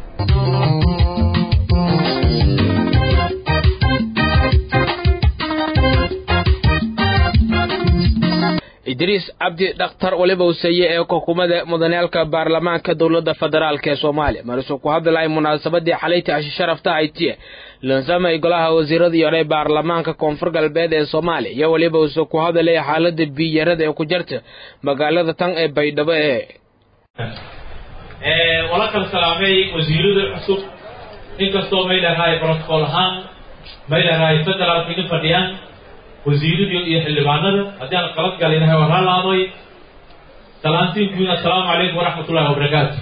idriis cabdi dhakhtar waliba useye ee xukuumadda mudanaalka baarlamaanka dowladda federaalk ee soomaaliya marisuu ku hadlay munaasabadii xalayta ashi sharafta haytiye lansamay golaha wasiirada yore baarlamaanka koonfur galbeed ee soomaaliya iyo weliba uuse ku hadalay xaalada biyarada ee ku jirta magaalada tan ee baydhabo ee wala kala salaamay wasiirada cusub inkastoo may dhahay protocol ahaan may dhahay federaalka idin fadhiyaan wasiiradii iyo xildhibaanada haddii aan qalad galinahay waan halaamay salaantiinkuina assalaamu calaykum waraxmat ullahi wabarakaatu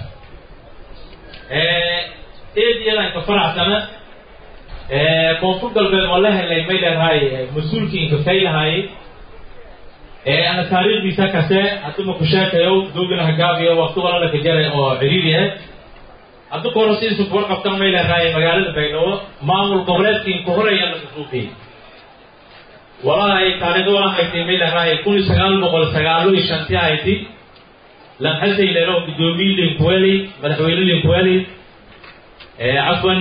eed iyadaan ka faracsana koonfur galbeed waa la helay may leedahay mas-uulkii inkafay lahaayey ana taariikhdiisa kase hadduma ku sheekayo doogina hagaabiyo waqti walala ka jara oo ciriiri ah haddu ka hore sidiisa kuwar qabtan may leedahay magaalada baydhabo maamul goboleedkii ku horaya la kasuuqiyey walahi taariikhda waa haytay may leedahay kun iyo sagaal boqol sagaalo iyo shantii hayti lanxasay leelo guddoomiye linkuweli madaxweyne linkuweli cafwan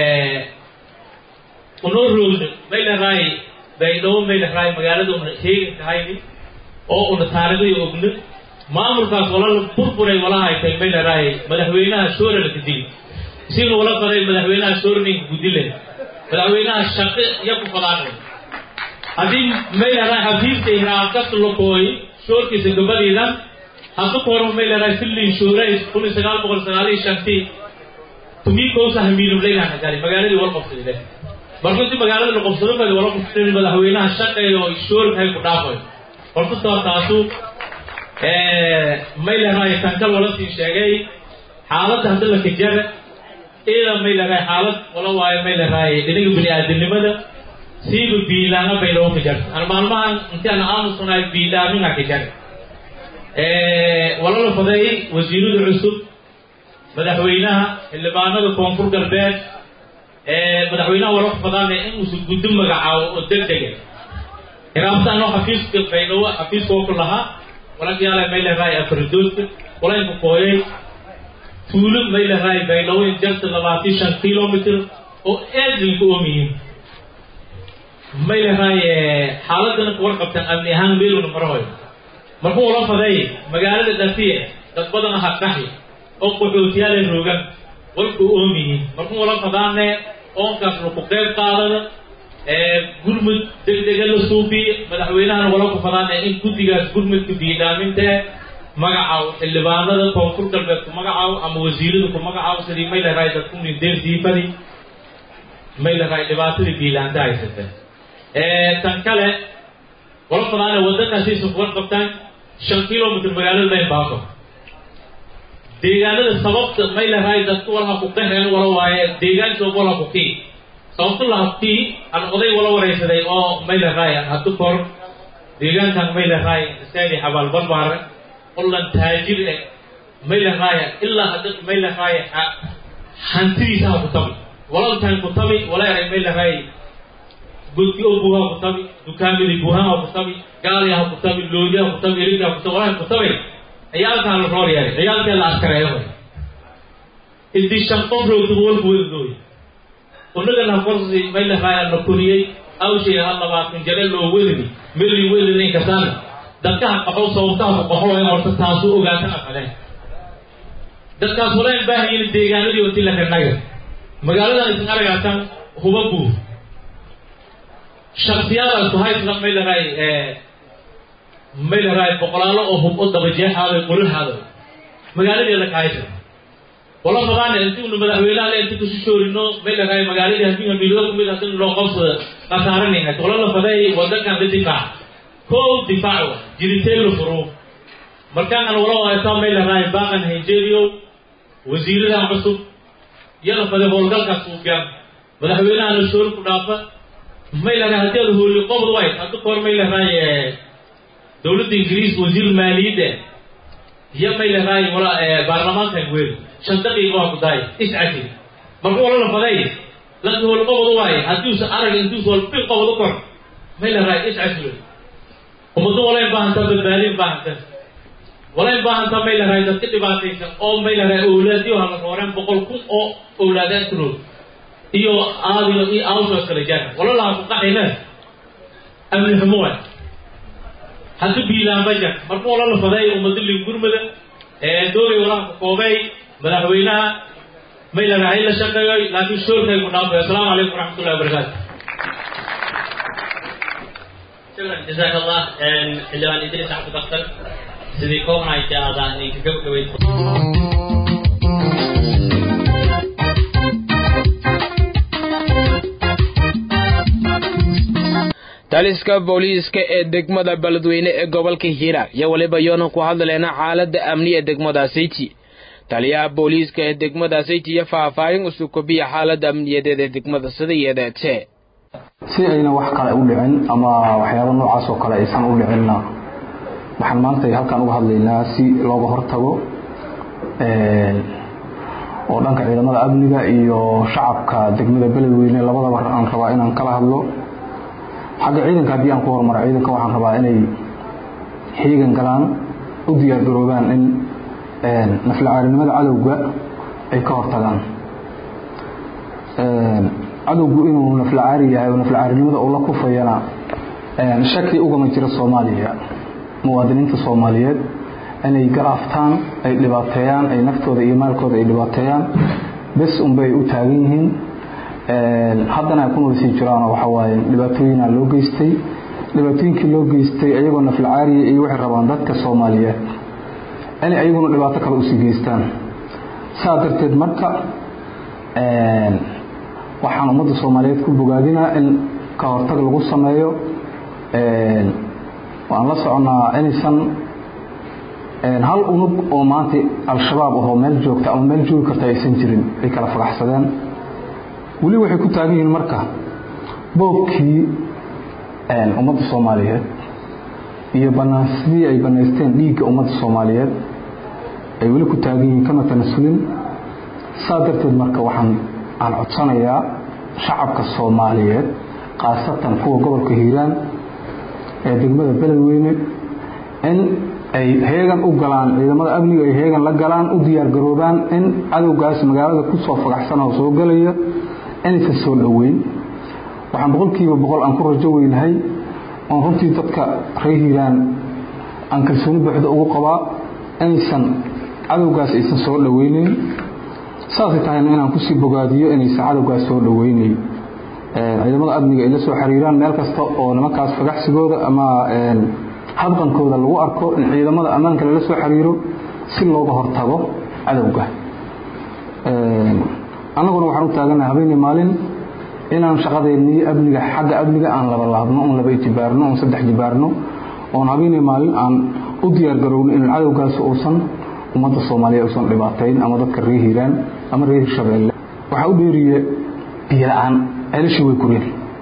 unoo roogno may leedahay baydhabo may leedahay magaalada una sheegi tahayni oo una taariikhda ogno maamulkaas walala burburay wala haytay may leedahay madaxweynaha shoora la kadili siinu wala qaday madaxweynaha shoorninka gudile madaxweynaha shaqi iyo ku fadaanay haddii may leedahay xafiiska hiraarkas lokooy shoorkiisa gabadhiidan haddu ka horma may leedahay fillin shoorays kun iyo sagaal boqol sagaal iyo shantii tumikoosa hamiilum leedahay nagari magaaladii wal qabsadile marka intii magaalada la qabsado madi wala qabsadeen madaxweynaha shaqeeyo shoorkahay ku dhaafayo horta soo taasu may leedahay tankal wala sii sheegay xaaladda hadda la kajara ida may leedahay xaalad wala waayo may leedahay dhinaga bini aadamnimada siiba biilaanga bay loo ka jarta ana maalmahan intii aan aamusanahay biilaaminga ka jara wala la faday wasiirada cusub madaxweynaha xildhibaanada koonfur galbeed madaxweynaha wala ku fadaana in uusan guddo magacaabo oo deg dega iraabta anoo xafiiska baydhabo xafiiska oo ku lahaa wala yaala may leedahay afaridoodka wala inku kooyay tuulo may leedahay baydhabo in jarta labaatan shan kilomitr oo aad linku oomiyiin may leedahay xaaladana kuwar qabtaan amni ahaan meeluna marahoy markuu ula faday magaalada dhafiye dad badan aha qaxi oo qaxootiyaale roogan walku oomiyiin markuu ula fadaane oonkaas laku qeyb qaadada gurmud degdega la suufiye madaxweynahana wala ku fadaane in guddigaas gurmudka biidhaaminta magacaw xildhibaanada koonfur galbeed ku magacaw ama wasiirada ku magacaw sidii may leedahay dadkuni deersiifadi may leedahay dhibaatadii biilaanta haysata tan kale wala fadaane waddankaasiisa kuwar qabtaan shan kilomitr magaalada mayn baako deegaanada sababta may leedahay dadku walaha ku qaheen wala waaye deegaankooba wala ku kii sababta laha kii aan oday wala waraysaday oo may leedahay haddu kor deegaankan may leedahay saadi xabaal barbaare qollan taajir eh may leedahay ilaa hadda may leedahay hantidiisa ha ku tabi walalkan ku tabi wala eray may leedahay godki oo buuha ku tabi dukaamadii buuhaha ku tabi gaali ha ku tabi loodi ha ku tabi erigi ha ku tabi walaha ku tabi ciyaalkaan la roor yeelay ciyaalkee la askareeyo idii shan qof roogtaba walku weldooy unagana korsi may leedahay na koriyey awshay ha labaatan jare loo welini meli welini inkasaan dadkaha qaxo sababtaha ku qaxo ee horta taasu ogaatan aqaleen dadkaas walaan baahayin deegaanadii oti la rinaga magaaladan isin aragaasan huba buur shaksiyadaas ku hayslan may leedahay may leedahay boqolaalo oo hub o dabajeexaaday qolahaaday magaaladii la kahaysa wala fadaane intiinu madaxweynaha le inti kusu shoorino may leedahay magaaladii haddii hamiilada kumid hadin loo qabsada khasaaranayna wala la faday wadankan la difaac kow difaac wa jiriteen la furo markaan wala waataa may leedahay baaqan hayjeeriyo wasiiradan cusub yana faday howlgalkaas uu gaam madaxweynahana shoor ku dhaafa may lahay haddii aad hooli qobd wayd hadda koor may lahay dowladda ingiriis wasiir maaliyadda iyo may lahay wala baarlamaanka weyn shan daqiiqa waa ku daay iscasi marka wala la faday lanka hooli qobd waay haddiusa arag intuusa walbi qobd u kor may lahay iscasi ummado walayn baahantaa badbaadin baahanta walayn baahantaa may lahay dadka dhibaataysan oo may lahay owlaadiyo hala rooreen boqol kun oo owlaadaan tirood iyo aadiyo iyo awsoo kala jaara walalaha ku qaxayna amni xumo waay hadda biilaanba jar marka wala la faday ummado liingurmada doogay walaha ku koobay madaxweynaha may lahay la shaqeeyoy laakiin shoorkay ku dhaafay asalaamu calaykum waraxmatullahi wabarakaatu شكرا جزاك الله حلوان إدريس عبد البختر سيدي كوهنا إجازة إنك قبل taliska booliiska ee degmada beledweyne ee gobolka hiiraan iyo weliba yoona ku hadlayna xaaladda amni ee degmada sayti taliyaha booliiska ee degmada sayti iyo faahfaahin usuu kobiya xaaladda amniyadeed ee degmada sida yeedeetee si ayna wax kale u dhicin ama waxyaaba noocaas oo kale aysan u dhicinna waxaan maanta halkaan uga hadlaynaa si looga hortago oo dhanka ciidamada amniga iyo shacabka degmada beledweyne labadaba aan rabaa inaan kala hadlo xagga ciidanka haddii aan ku hormaro ciidanka waxaan rabaa inay xiigan galaan u diyaargaroobaan in naflacaarinimada cadowga ay ka hortagaan cadowgu inuu naflacaari yahay oo naflacaarinimada uu la kufayana shaki ugama jiro soomaaliya muwaadiniinta soomaaliyeed inay galaaftaan ay dhibaateeyaan ay naftooda iyo maalkooda ay dhibaateeyaan bes unbay u taagan yihiin haddana ay ku noolsii jiraanoo waxa waaye dhibaatooyina loo geystay dhibaatooyinkii loo geystay ayagoo naflacaariya iyo waxay rabaan dadka soomaaliyeed inay ayaguna dhibaato kale usii geystaan saa darteed marka waxaan ummadda soomaaliyeed ku bogaadinaa in ka hortag lagu sameeyo waan la soconaa inaysan hal unug oo maanta al-shabaab ahoo meel joogta ama meel joogi karta aysan jirin ay kala fagaxsadeen weli waxay ku taagan yihiin marka boobkii ummadda soomaaliyeed iyo banaasidii ay banaysteen dhiigga ummadda soomaaliyeed ay weli ku taagan yihiin kama tanasulin saa darteed marka waxaan aan codsanayaa shacabka soomaaliyeed khaasatan kuwa gobolka hiiraan ee degmada beledweyne in ay heegan u galaan ciidamada amniga ay heegan la galaan u diyaargaroobaan in cadowgaas magaalada kusoo fagaxsan oo soo gelaya inaysan soo dhoweyn waxaan boqolkiiba boqol aan ku rajo weynahay oon runtii dadka reer hiiraan aan kalsooni buuxda ugu qabaa inaysan cadowgaas aysan soo dhoweyneyn saasay tahayna inaan kusii bogaadiyo inaysan cadowgaas soo dhoweyneyn ciidamada amniga ay la soo xiriiraan meel kasta oo nimankaas fagaxsigooda ama habqankooda lagu arko in ciidamada ammaanka lala soo xiriiro si looga hortago cadowga annaguna waxaan u taaganaha habeenii maalin inaan shaqadeennii amniga xagga amniga aan laba laabno oon laba ijibaarno oon saddex jibaarno oon habeenii maalin aan u diyaargarowno in cadowgaas uusan ummadda soomaaliya uusan dhibaatayn ama dadka reer hiiraan ama reer hirshabeelle waxaa u dheeriye biyo la-aan ceelashii way kureen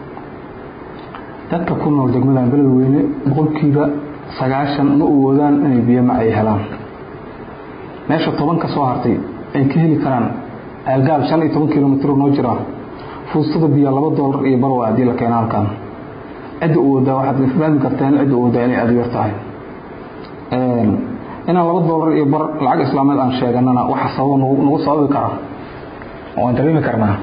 dadka ku nool degmadan beledweyne boqolkiiba sagaashan ma awoodaan inay biyo ma ay helaan meesha toban ka soo hartay ay ka heli karaan aalgaal shan iyo toban kilomitr noo jira fuustada biyo laba doolar iyo barwa haddii la keena halkan cidda u wadaa waxaad fahmi karteen cidda u wadaa inay aada u yar tahay inaan laba doolar iyo bar lacag islaameed aan sheeganana waxa sababa nagu sababi kara waan dareemi karnaa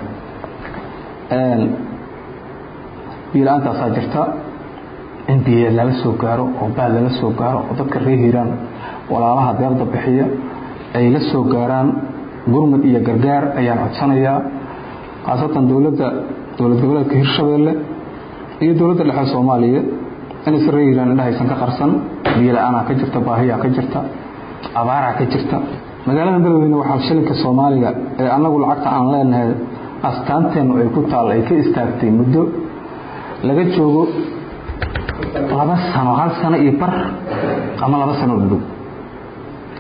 biyo la-aantaasaa jirta in biyo lala soo gaaro oo baal lala soo gaaro oo dadka reer hiiraan walaalaha deerda bixiya ay la soo gaaraan gurmud iyo gargaar ayaan codsanayaa khaasatan dowladda dowlad goboleedka hirshabeelle iyo dowladda dhexe soomaaliyeed inaysa reer hiiraan indhahaysan ka qarsan biyo la-aanaa ka jirta baahiyaa ka jirta abaaraa ka jirta magaalada beledweyne waxaa shilinka soomaaliga ee annagu lacagta aan leenahay astaanteennu ay ku taal ay ka istaagtay muddo laga joogo laba sano hal sano iyo bar ama laba sano dhudhow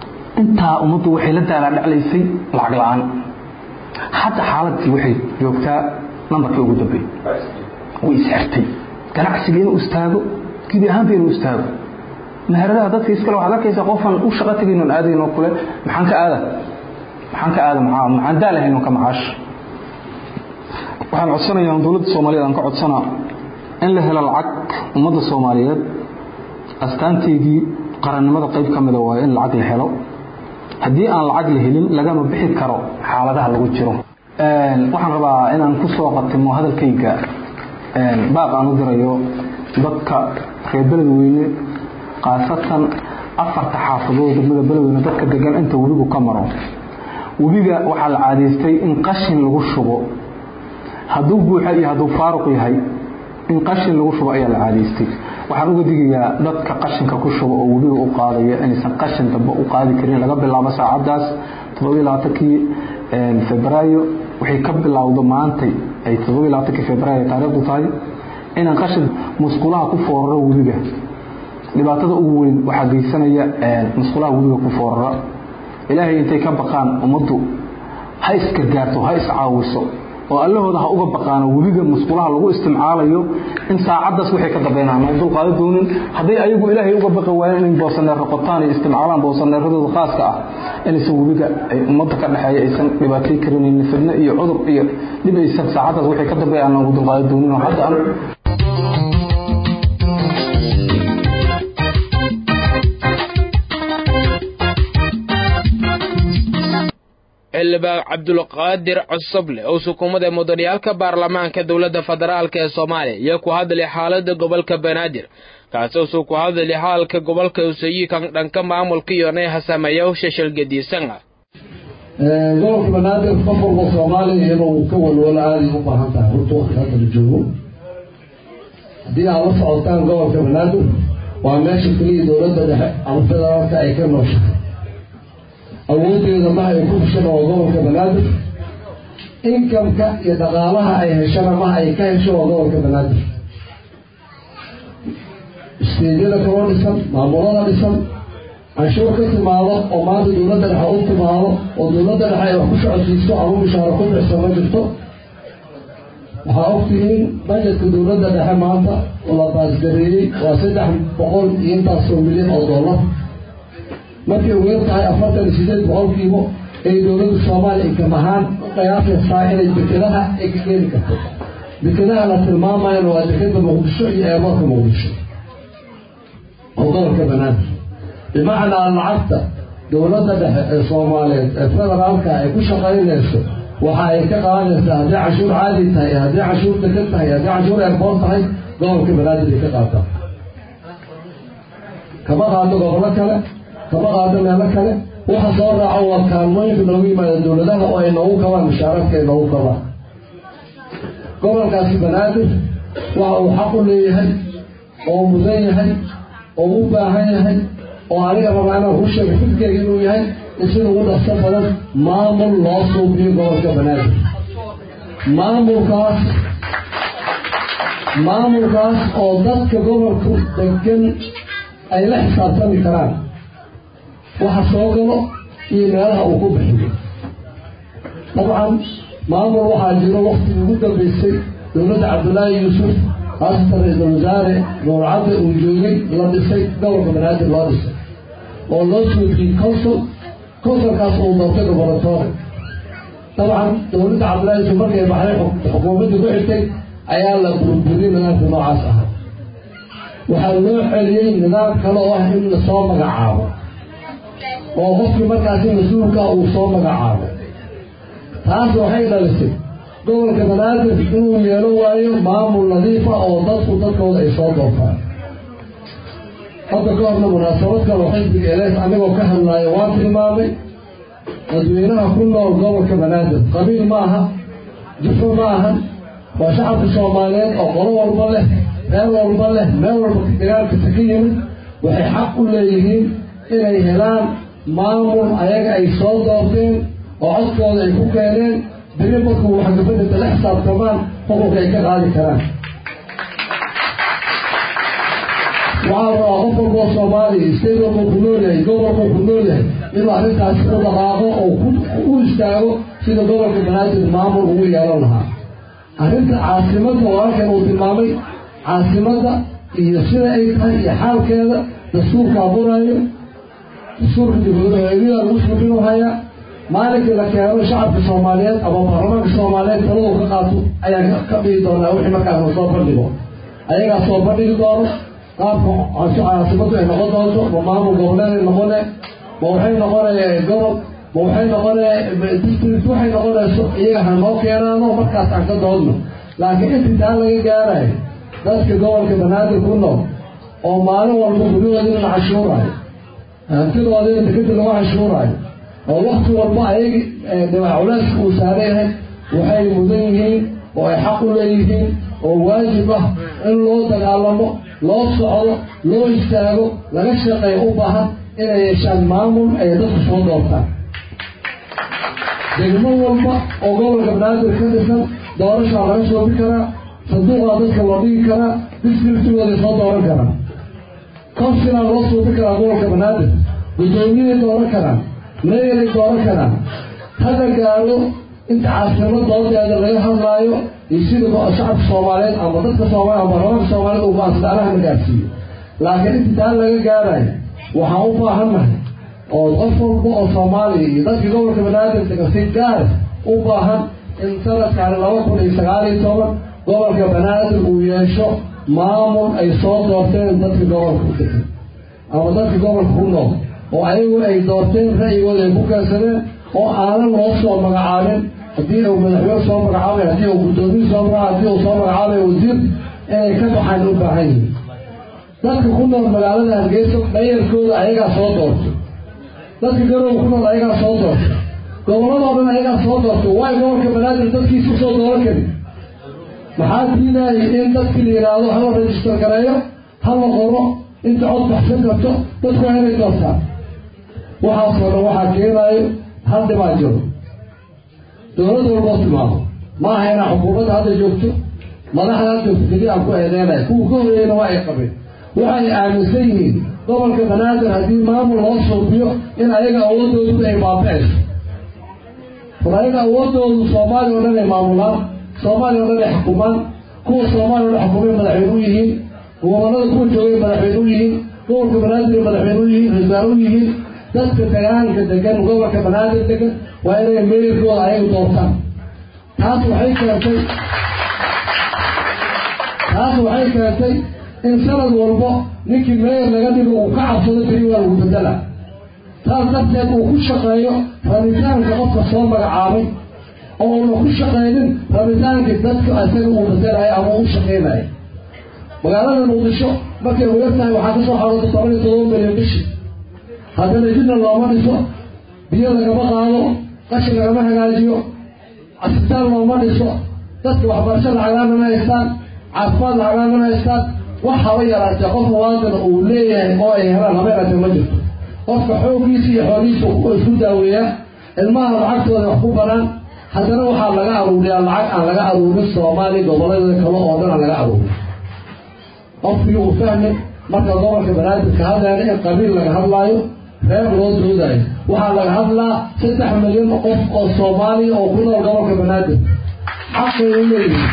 intaa ummaddu waxay la daalaa dhaclaysay lacag la'aan hadda xaaladii waxay joogtaa nambarkii ugu dambeeyey way isxirtay ganacsiga inuu istaago gebi ahaanba inuu istaago meheradaha dadka iskale waxaad arkaysaa qofaan u shaqo tegaynon aadaynoo kule maxaan ka aada maxaan ka aada maxaa maxaan daalahayn ka macaash waxaan codsanayaa dowladda soomaaliyeed aan ka codsanaa in la helo lacag ummadda soomaaliyeed astaanteygii qarannimada qayb ka mida waayo in lacag la helo haddii aan lacag la helin lagama bixi karo xaaladaha lagu jiro waxaan rabaa inaan ku soo qatimo hadalkayga baaq aan u dirayo dadka reer beledweyne khaasatan afarta xaafadood degmada beledweyne dadka degan inta webigu ka maro webiga waxaa la caadaystay in qashin lagu shubo hadduu buuxa iyo hadduu faaruq yahay in qashin lagu shubo ayaa la caadaystay waxaan uga digayaa dadka qashinka ku shubo oo webiga u qaadaya inaysan qashin dambe u qaadi karin laga bilaabo saacadaas toddobailabaatankii febraayo waxay ka bilowdo maantay ay toddobailabaatankii febraayo taariikhdu tahay inaan qashin musqulaha ku fooraro webiga dhibaatada ugu weyn waxaa geysanaya musqulaha webiga ku foorara ilaahay intay ka baqaan ummaddu ha isgargaarto ha iscaawiso oo allahooda ha uga baqaano webiga musqulaha lagu istimcaalayo in saacadaas waxay ka dambeynaan oo dulqaado doonin hadday ayagu ilaahay uga baqi waayeen inay boosaneero qotaan iyo istimcaalaan boosaneeradooda khaaska ah inaysan webiga ay ummadda ka dhexeeya aysan dhibaatay karinin fidno iyo cudur iyo dhib aysan saacadaas waxay ka dambeeyaan ugu dulqaado doonin oo hadda aan xildhibaan cabdulqaadir cosoble oo sukuumada mudaniyaalka baarlamaanka dowladda federaalk ee soomaaliya iyo ku hadlay xaalada gobolka banaadir kaasoo ku hadlay xaalka gobolka usayikan dhanka maamulka iyo neeha sameeya shashal-gediisan ah gobolka banaadir qof walba soomaaliya inuu ka walwalo aaday u baahan tahay horta waqti hadda la joogo haddii aad la socotaan gobolka banaadir waa meesha keliya dowladda dhexe ama federaalka ay ka nooshahay awoodeeda maha ay ku heshana waa gobolka banaadir inkamka iyo dhaqaalaha ay heshana maha ay ka hesho waa gobolka banaadir isteedyada kaloo dhisan maamulada dhisan canshuur ka timaado oo maanta dowladda dhexe u timaado oo dowladda dhexe ay wax ku socodsiiso ama mushaaro ku bixisa ma jirto waxaa ogtihiin bajetka dowladda dhexe maanta oo la baasgareeyey waa saddex boqol iyo intaasoo milyan oo dollar markay ugu yar tahay afartan iyo sideed boqolkiiba ay dowladda soomaaliya inkam ahaan u qiyaasaysaa inay dekedaha ay ka keeni karto dekedaha la tilmaamayana waa dekeda muqdisho iyo eerboorka muqdisho oo gobolka banaadir bimacnaa lacagta dowladda dhexe ee soomaaliyeed ee federaalka ay ku shaqaynayso waxa ay ka qaadaysaa haddii canshuur caadi tahay haddii canshuur deked tahay haddii canshuur eerboor tahay gobolka banaadir ay ka qaataan kama qaado gobollo kale kama qaado meelo kale waxa soo raaco waa kaalmooyinka noogu yimaada dowladaha oo ay noogu kabaan mushaaraadka ay noogu kabaan gobolkaasi banaadir waxa uu xaq u leeyahay oo mudan yahay oo u baahan yahay oo aniga rabaa inaan ku sheego fikirkeyga inuu yahay in sida ugu dhaqso badan maamul loo suubiyo gobolka banaadir maamulkaas maamulkaas oo dadka gobolku degan ay la xisaabtami karaan waxa soo galo iyo meelaha uu ku bixiyo dabcan maamul waxaa jiro waktigii ugu dambaysay dowladda cabdullaahi yuusuf haasatan ra-iisul wasaare nuurcadda uu joogay la dhisay gobolka banaadir loo dhisay oo loo suudiyey consul consulkaas uu doortay goboratoore dabcan dowladda cabdullahi yuusuf markay baxday xukuumadda ku xigtay ayaa la burburiyey nidaamka noocaas ahaa waxaa loo celiyey nidaam kale oo ah in lasoo magacaabo oo qofkii markaasi mas-uulka uu soo magacaabo taas waxay dhalisay gobolka banaadir inuu yeelo waayo maamul nadiifa oo dadku dadkooda ay soo doortaan hadda ka horna munaasabad kale xisbiga elees anigoo ka hadlaayo waan tilmaamay dadweynaha ku nool gobolka banaadir qabiil ma aha jufo ma aha waa shacabka soomaaliyeed oo qolo walba leh meel walba leh meel walba dagaalkasa ka yimid waxay xaq u leeyihiin inay helaan maamul ayaga ay soo doorteen oo codkooda ay ku keeneen beri markuu waxgabadhada la xisaabtamaan xukunka ay ka qaadi karaan waxaa rabaa qof walboo soomaaliya state walbuu ku nool yahay gobolkuu ku nool yahay inuu arrintaasi u dhaqaaqo oo u istaago sida gobolka banaadir maamul ugu yeelan lahaa arrinta caasimadda walaalkan uu tilmaamay caasimadda iyo sida ay tahay iyo xaalkeeda dastuurka abuurayo dastuurka dibadooeedyada lagu suubinu hayaa maalinkii la keeno shacabka soomaaliyeed ama baarlamaanka soomaaliyeed taladu ka qaato ayaa ka dhigi doonaa wixii markaas la soo bandhigo ayagaa soo bandhigi doono qaabka caasimaddu ay noqon doonto ma maamul goboleeday noqone ma waxay noqonaya gobol ma waxay noqonaya district waxay noqonayso iyaga ha noo keenaano markaas aan ka doodno laakiin intii taa laga gaarayo dadka gobolka banaadir ku nool oo maalin walba guryahoodina la cashuurayo hantidoodina dekadii lagu cashuurayo oo wakti walba ayagi dhibac culeyska uu saaran yahay waxay mudan yihiin oo ay xaq u leeyihiin oo waajib ah in loo dagaalamo loo socdo loo istaago laga shaqeeyo u baahan inay yeeshaan maamul ay dadku soo doortaan degmo walba oo gobolka banaadir ka dhisan doorashaa laga shoobi karaa sanduuqaa dadka loo dhigi karaa districtigooday soo dooran karaa consilaa loo suubi karaa gobolka banaadir guddoomiyay dooran karaan meeyaray dooran karaan hada gaalo inta caasimad doodeeda laga hadlaayo iyo sida shacabka soomaaliyeed ama dadka soomaaliya ama baarlamaanka soomaaliyeed uu baasdaanaha la gaarsiiyo laakiin inta taa laga gaarayo waxaan u baahannahay oo qof walba oo soomaaliya iyo dadka gobolka banaadir degan si gaar u baahan in sanadkaani laba kun iyo sagaal iyo toban gobolka banaadir uu yeesho maamul ay soo doorteen dadka gobolka u degan ama dadka gobolka ku nool oo ayagu ay doorteen ra'yigooda ay ku keensadeen oo aanan loo soo magacaabin haddii uu madaxweyne soo magacaabay haddii uu guddoomiye soo magacaabay haddii uu soo magacaabay wasiir inay ka baxaan u baahan yihiin dadka ku nool magaalada hargeysa dhayarkooda ayagaa soo doorto dadka garow ku nool ayagaa soo doorto gobolladoo dhan ayagaa soo doorto waay gobolka banaadir dadkiisa usoo dooran karin maxaa diinayay in dadkii la yidhaahdo hala rajistar gareeyo hala qoro inta cod baxsan karto dadku waa inay doortaan waxaasoo dhan waxaa keenaayo hal dhibaa jiro dowlad walboo timaado ma aha inaa xukuumadda hadda joogto madaxda hadda joogto keli aan ku eedeynayo kuwa ka horeeyana waa ay qabeen waxay aaminsan yihiin gobolka banaadir haddii maamul loo suubiyo in ayaga awoodoodu ay baaba-ayso war ayaga awoodoodu soomaaliya o dhan ay maamulaan soomaaliya o dhan ay xukumaan kuwa soomaaliya o dhan xukumay madaxweyne u yihiin gobolada kuwa joogay madaxweyne u yihiin gobolka banaadir madaxweyne u yihiin rasaar u yihiin dadka degaanka degan gobolka banaadir degan waa inay meerkooda ayaga doortaan taas waxay keentay taas waxay keentay in sanad walbo ninkii meyer laga dhigo uu ka cabsado beri waa lagu bedela taas darteed uu ku shaqeeyo rabitaanka qofka soo magacaabay oo uuna ku shaqaynin rabitaankii dadka isaga uu bedelayo ama uu shaqaynayo magaalada muqdisho markay ugar tahay waxaa kasoo xarooda toban iyo todoba milyan bishii haddana jidna looma dhiso biyo lagama qaado qashin lagama hagaajiyo asbitaal looma dhiso dadka waxbarasho lacagaana ma haystaan caafimaad lacagaana ma haystaan wax haba yaraatee qof muwaadina uu leeyahay oo ay helaan haba yaraatee ma jirto qofka xooggiisa iyo xoolihiisa isku daaweeyaa ilmaha lacagtooda wax ku banaan haddana waxaa laga aruuriyaa lacag aan laga aruurin soomaaliya gobollada kale oo dhan aan laga aruurin qofkii uu fahmay marka gobolka banaadirka hadleena in qabiil laga hadlaayo reer loo doodayo waxaa laga hadlaa saddex milyan qof oo soomaaliya oo ku nool gobolka banaadir xaqay u leeyihiin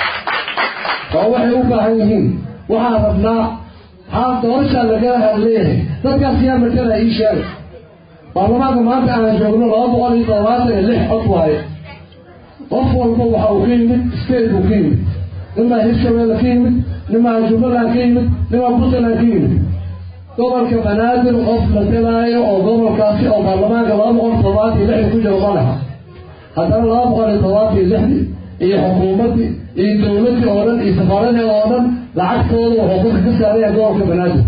oo waxay u baahan yihiin waxaan rabnaa haa doorashaa lagala hadleeyahay dadkaas yaa matala ii sheegay baarlamaanka maanta aan joogno laba boqol iyo todobaatan iyo lix cod waaye qof walba waxa uu ka yimid state buu ka yimid nimaa hirshabeelle ka yimid nimaa jubbaland ka yimid nimaa puntland ka yimid gobolka banaadir qof matalaayo oo gobolkaasi oo baarlamaanka laba boqol toddobaatan iyo lixda ku jiro ma laha haddana laba boqol iyo toddobaatan iyo lixdii iyo xukuumaddii iyo dowladdii oo dhan iyo safaaradii oo dhan lacagtooda wuxuu dadka ka saaraya gobolka banaadir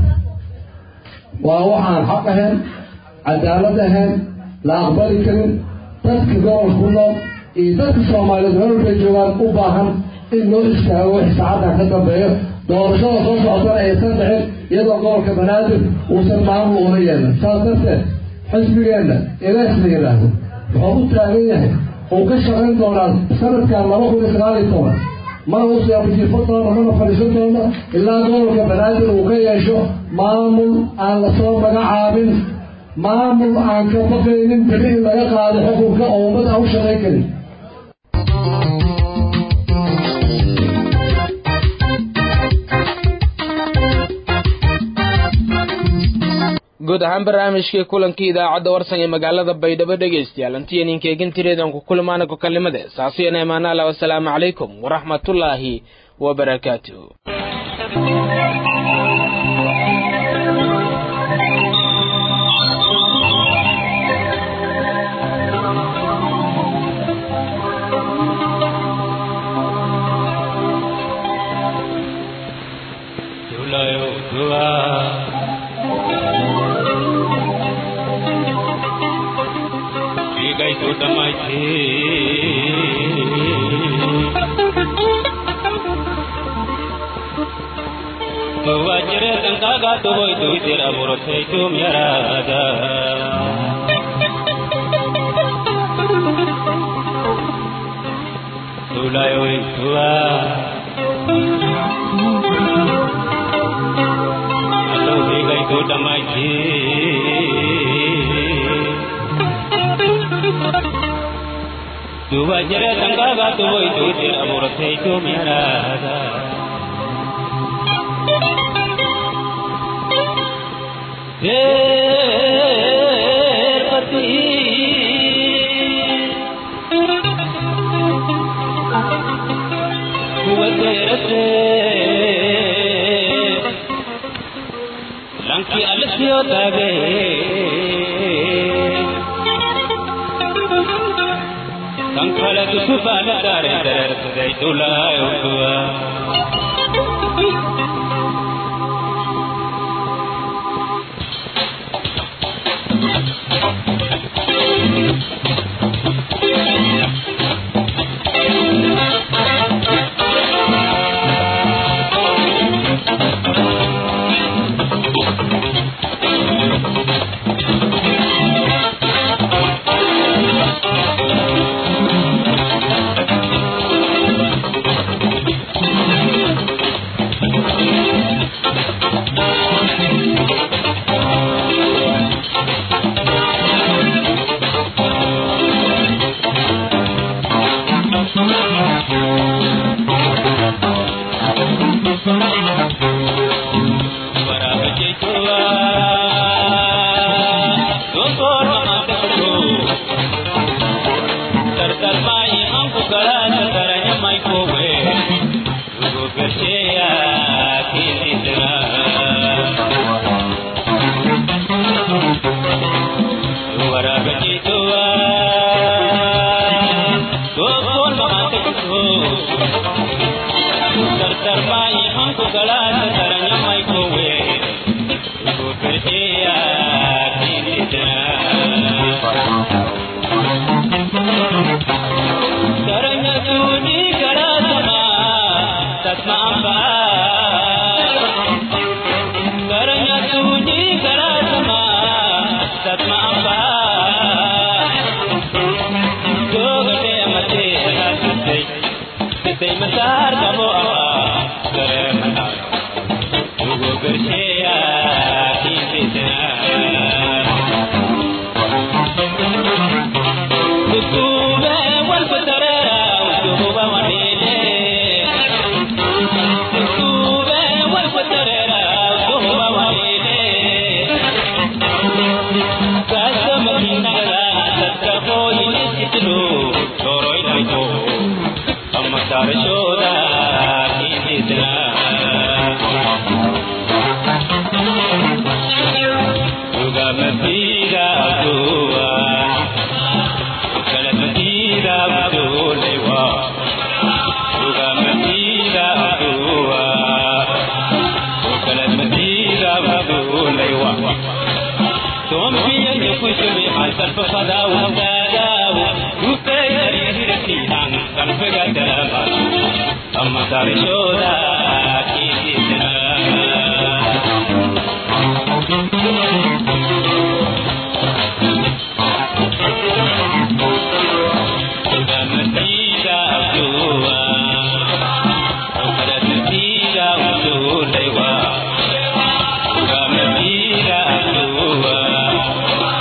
waa waxaan xaq ahayn cadaalad ahayn la aqbali karin dadka gobolka ku nool iyo dadka soomaaliyeed meel walbay joogaan u baahan in loo istaago wix saacaddan ka dambeeyo doorashada soo socotana aysan dhicin iyadoo gobolka banaadir uusan maamul una yeelan saas darteed xisbigeenna ilaas la yidhaahdo wuxuu u taagan yahay uu ka shaqayn doonaa sanadkan laba kun iyo sagaal iyo toban mana u siyaabjiifo doono mana fadhiisan doono ilaa gobolka banaadir uu ka yeesho maamul aan lasoo magacaabin maamul aan ka baqaynin beri in laga qaado xukunka oo ummad aan u shaqayn karin guud ahaan barnaamijkii kulankii idaacadda warsan ee magaalada baydhabo dhegaystayaal intiya ninkeegin tireedan ku kulmaana ku kalimade saasiyana imaanaala wasalaamu calaykum waraxmatullaahi wabarakaatuh Wajire tankaga tuboy tuitir aburotay tum yarada Tulay oy tua Ato bigay tu damay ki Wajire tankaga tuboy tuitir aburotay tum yarada Lanki alasyo tabe Kankala tusufana dare dare dare tulay ukwa Thank you.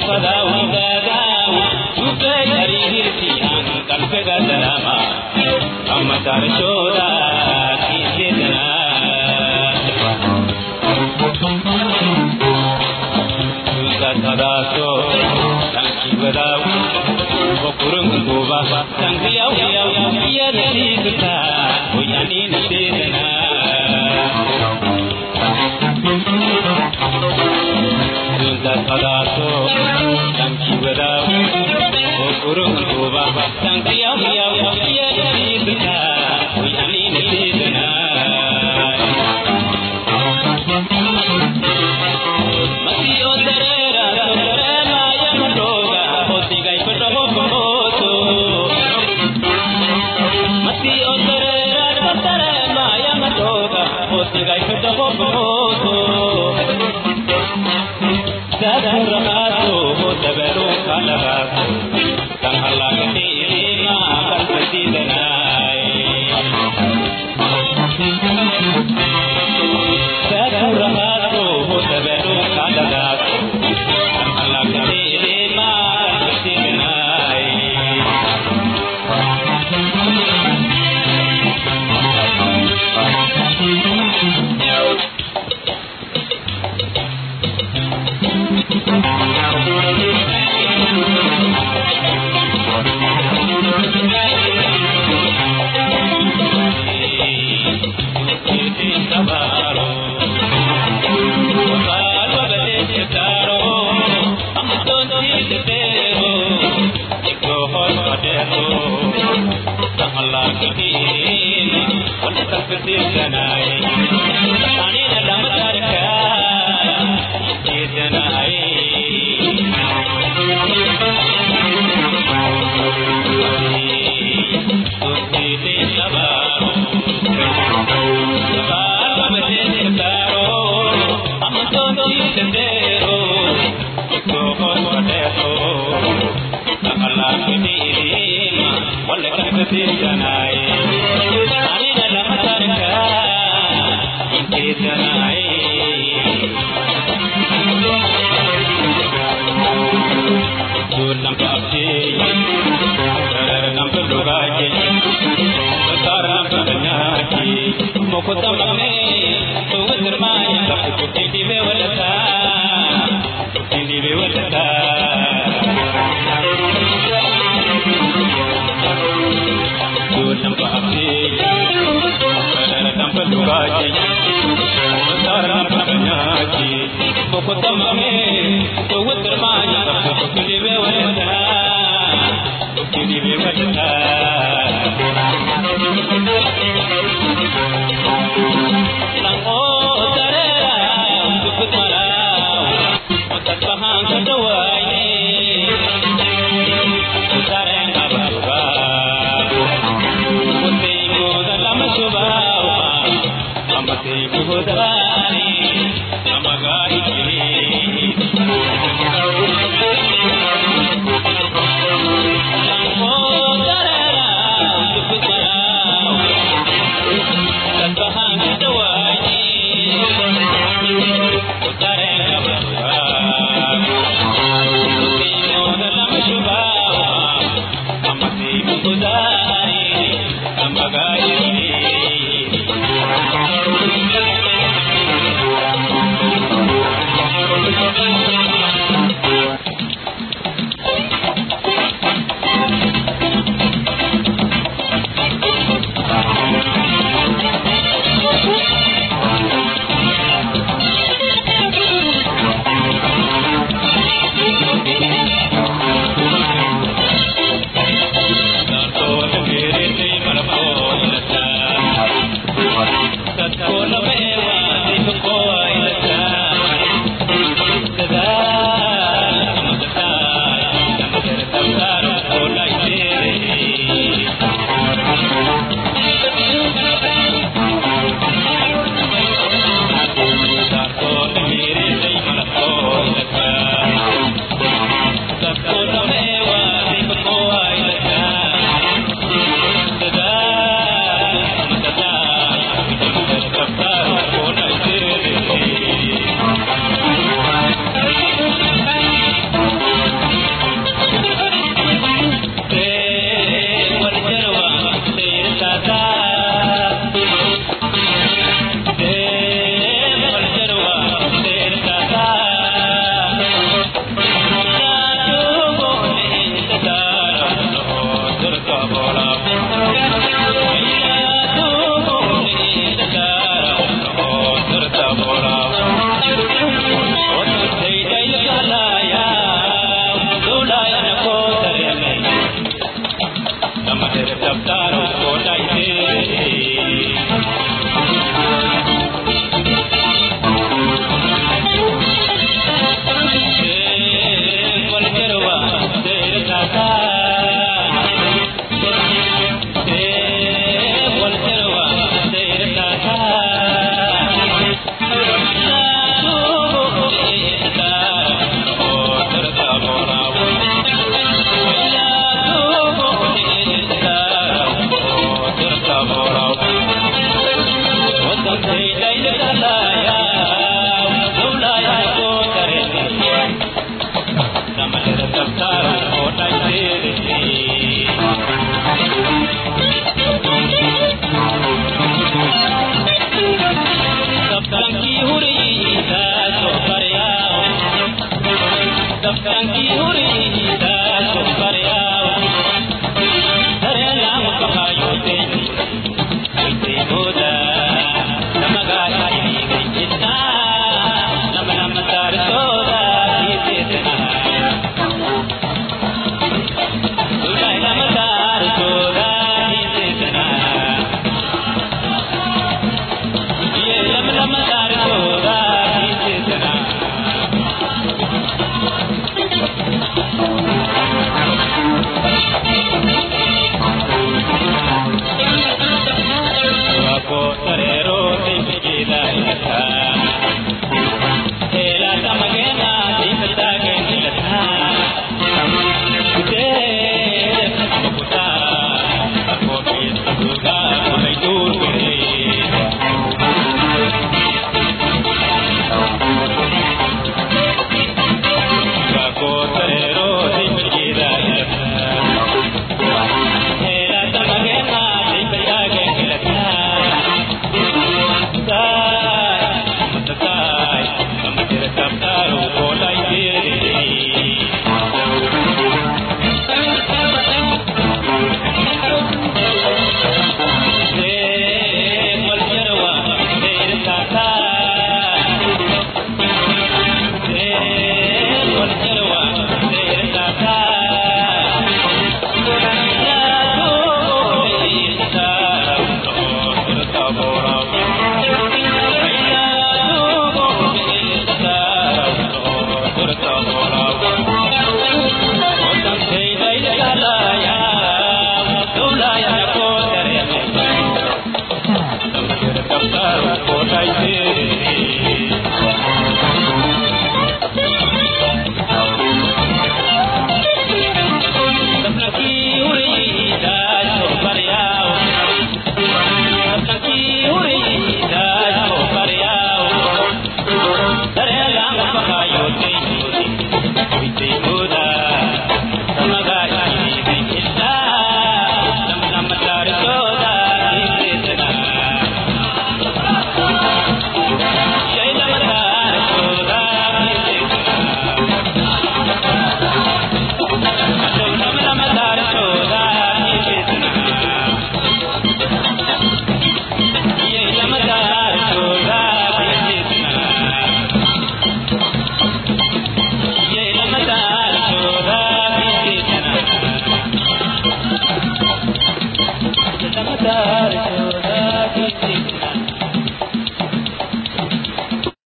Thank you.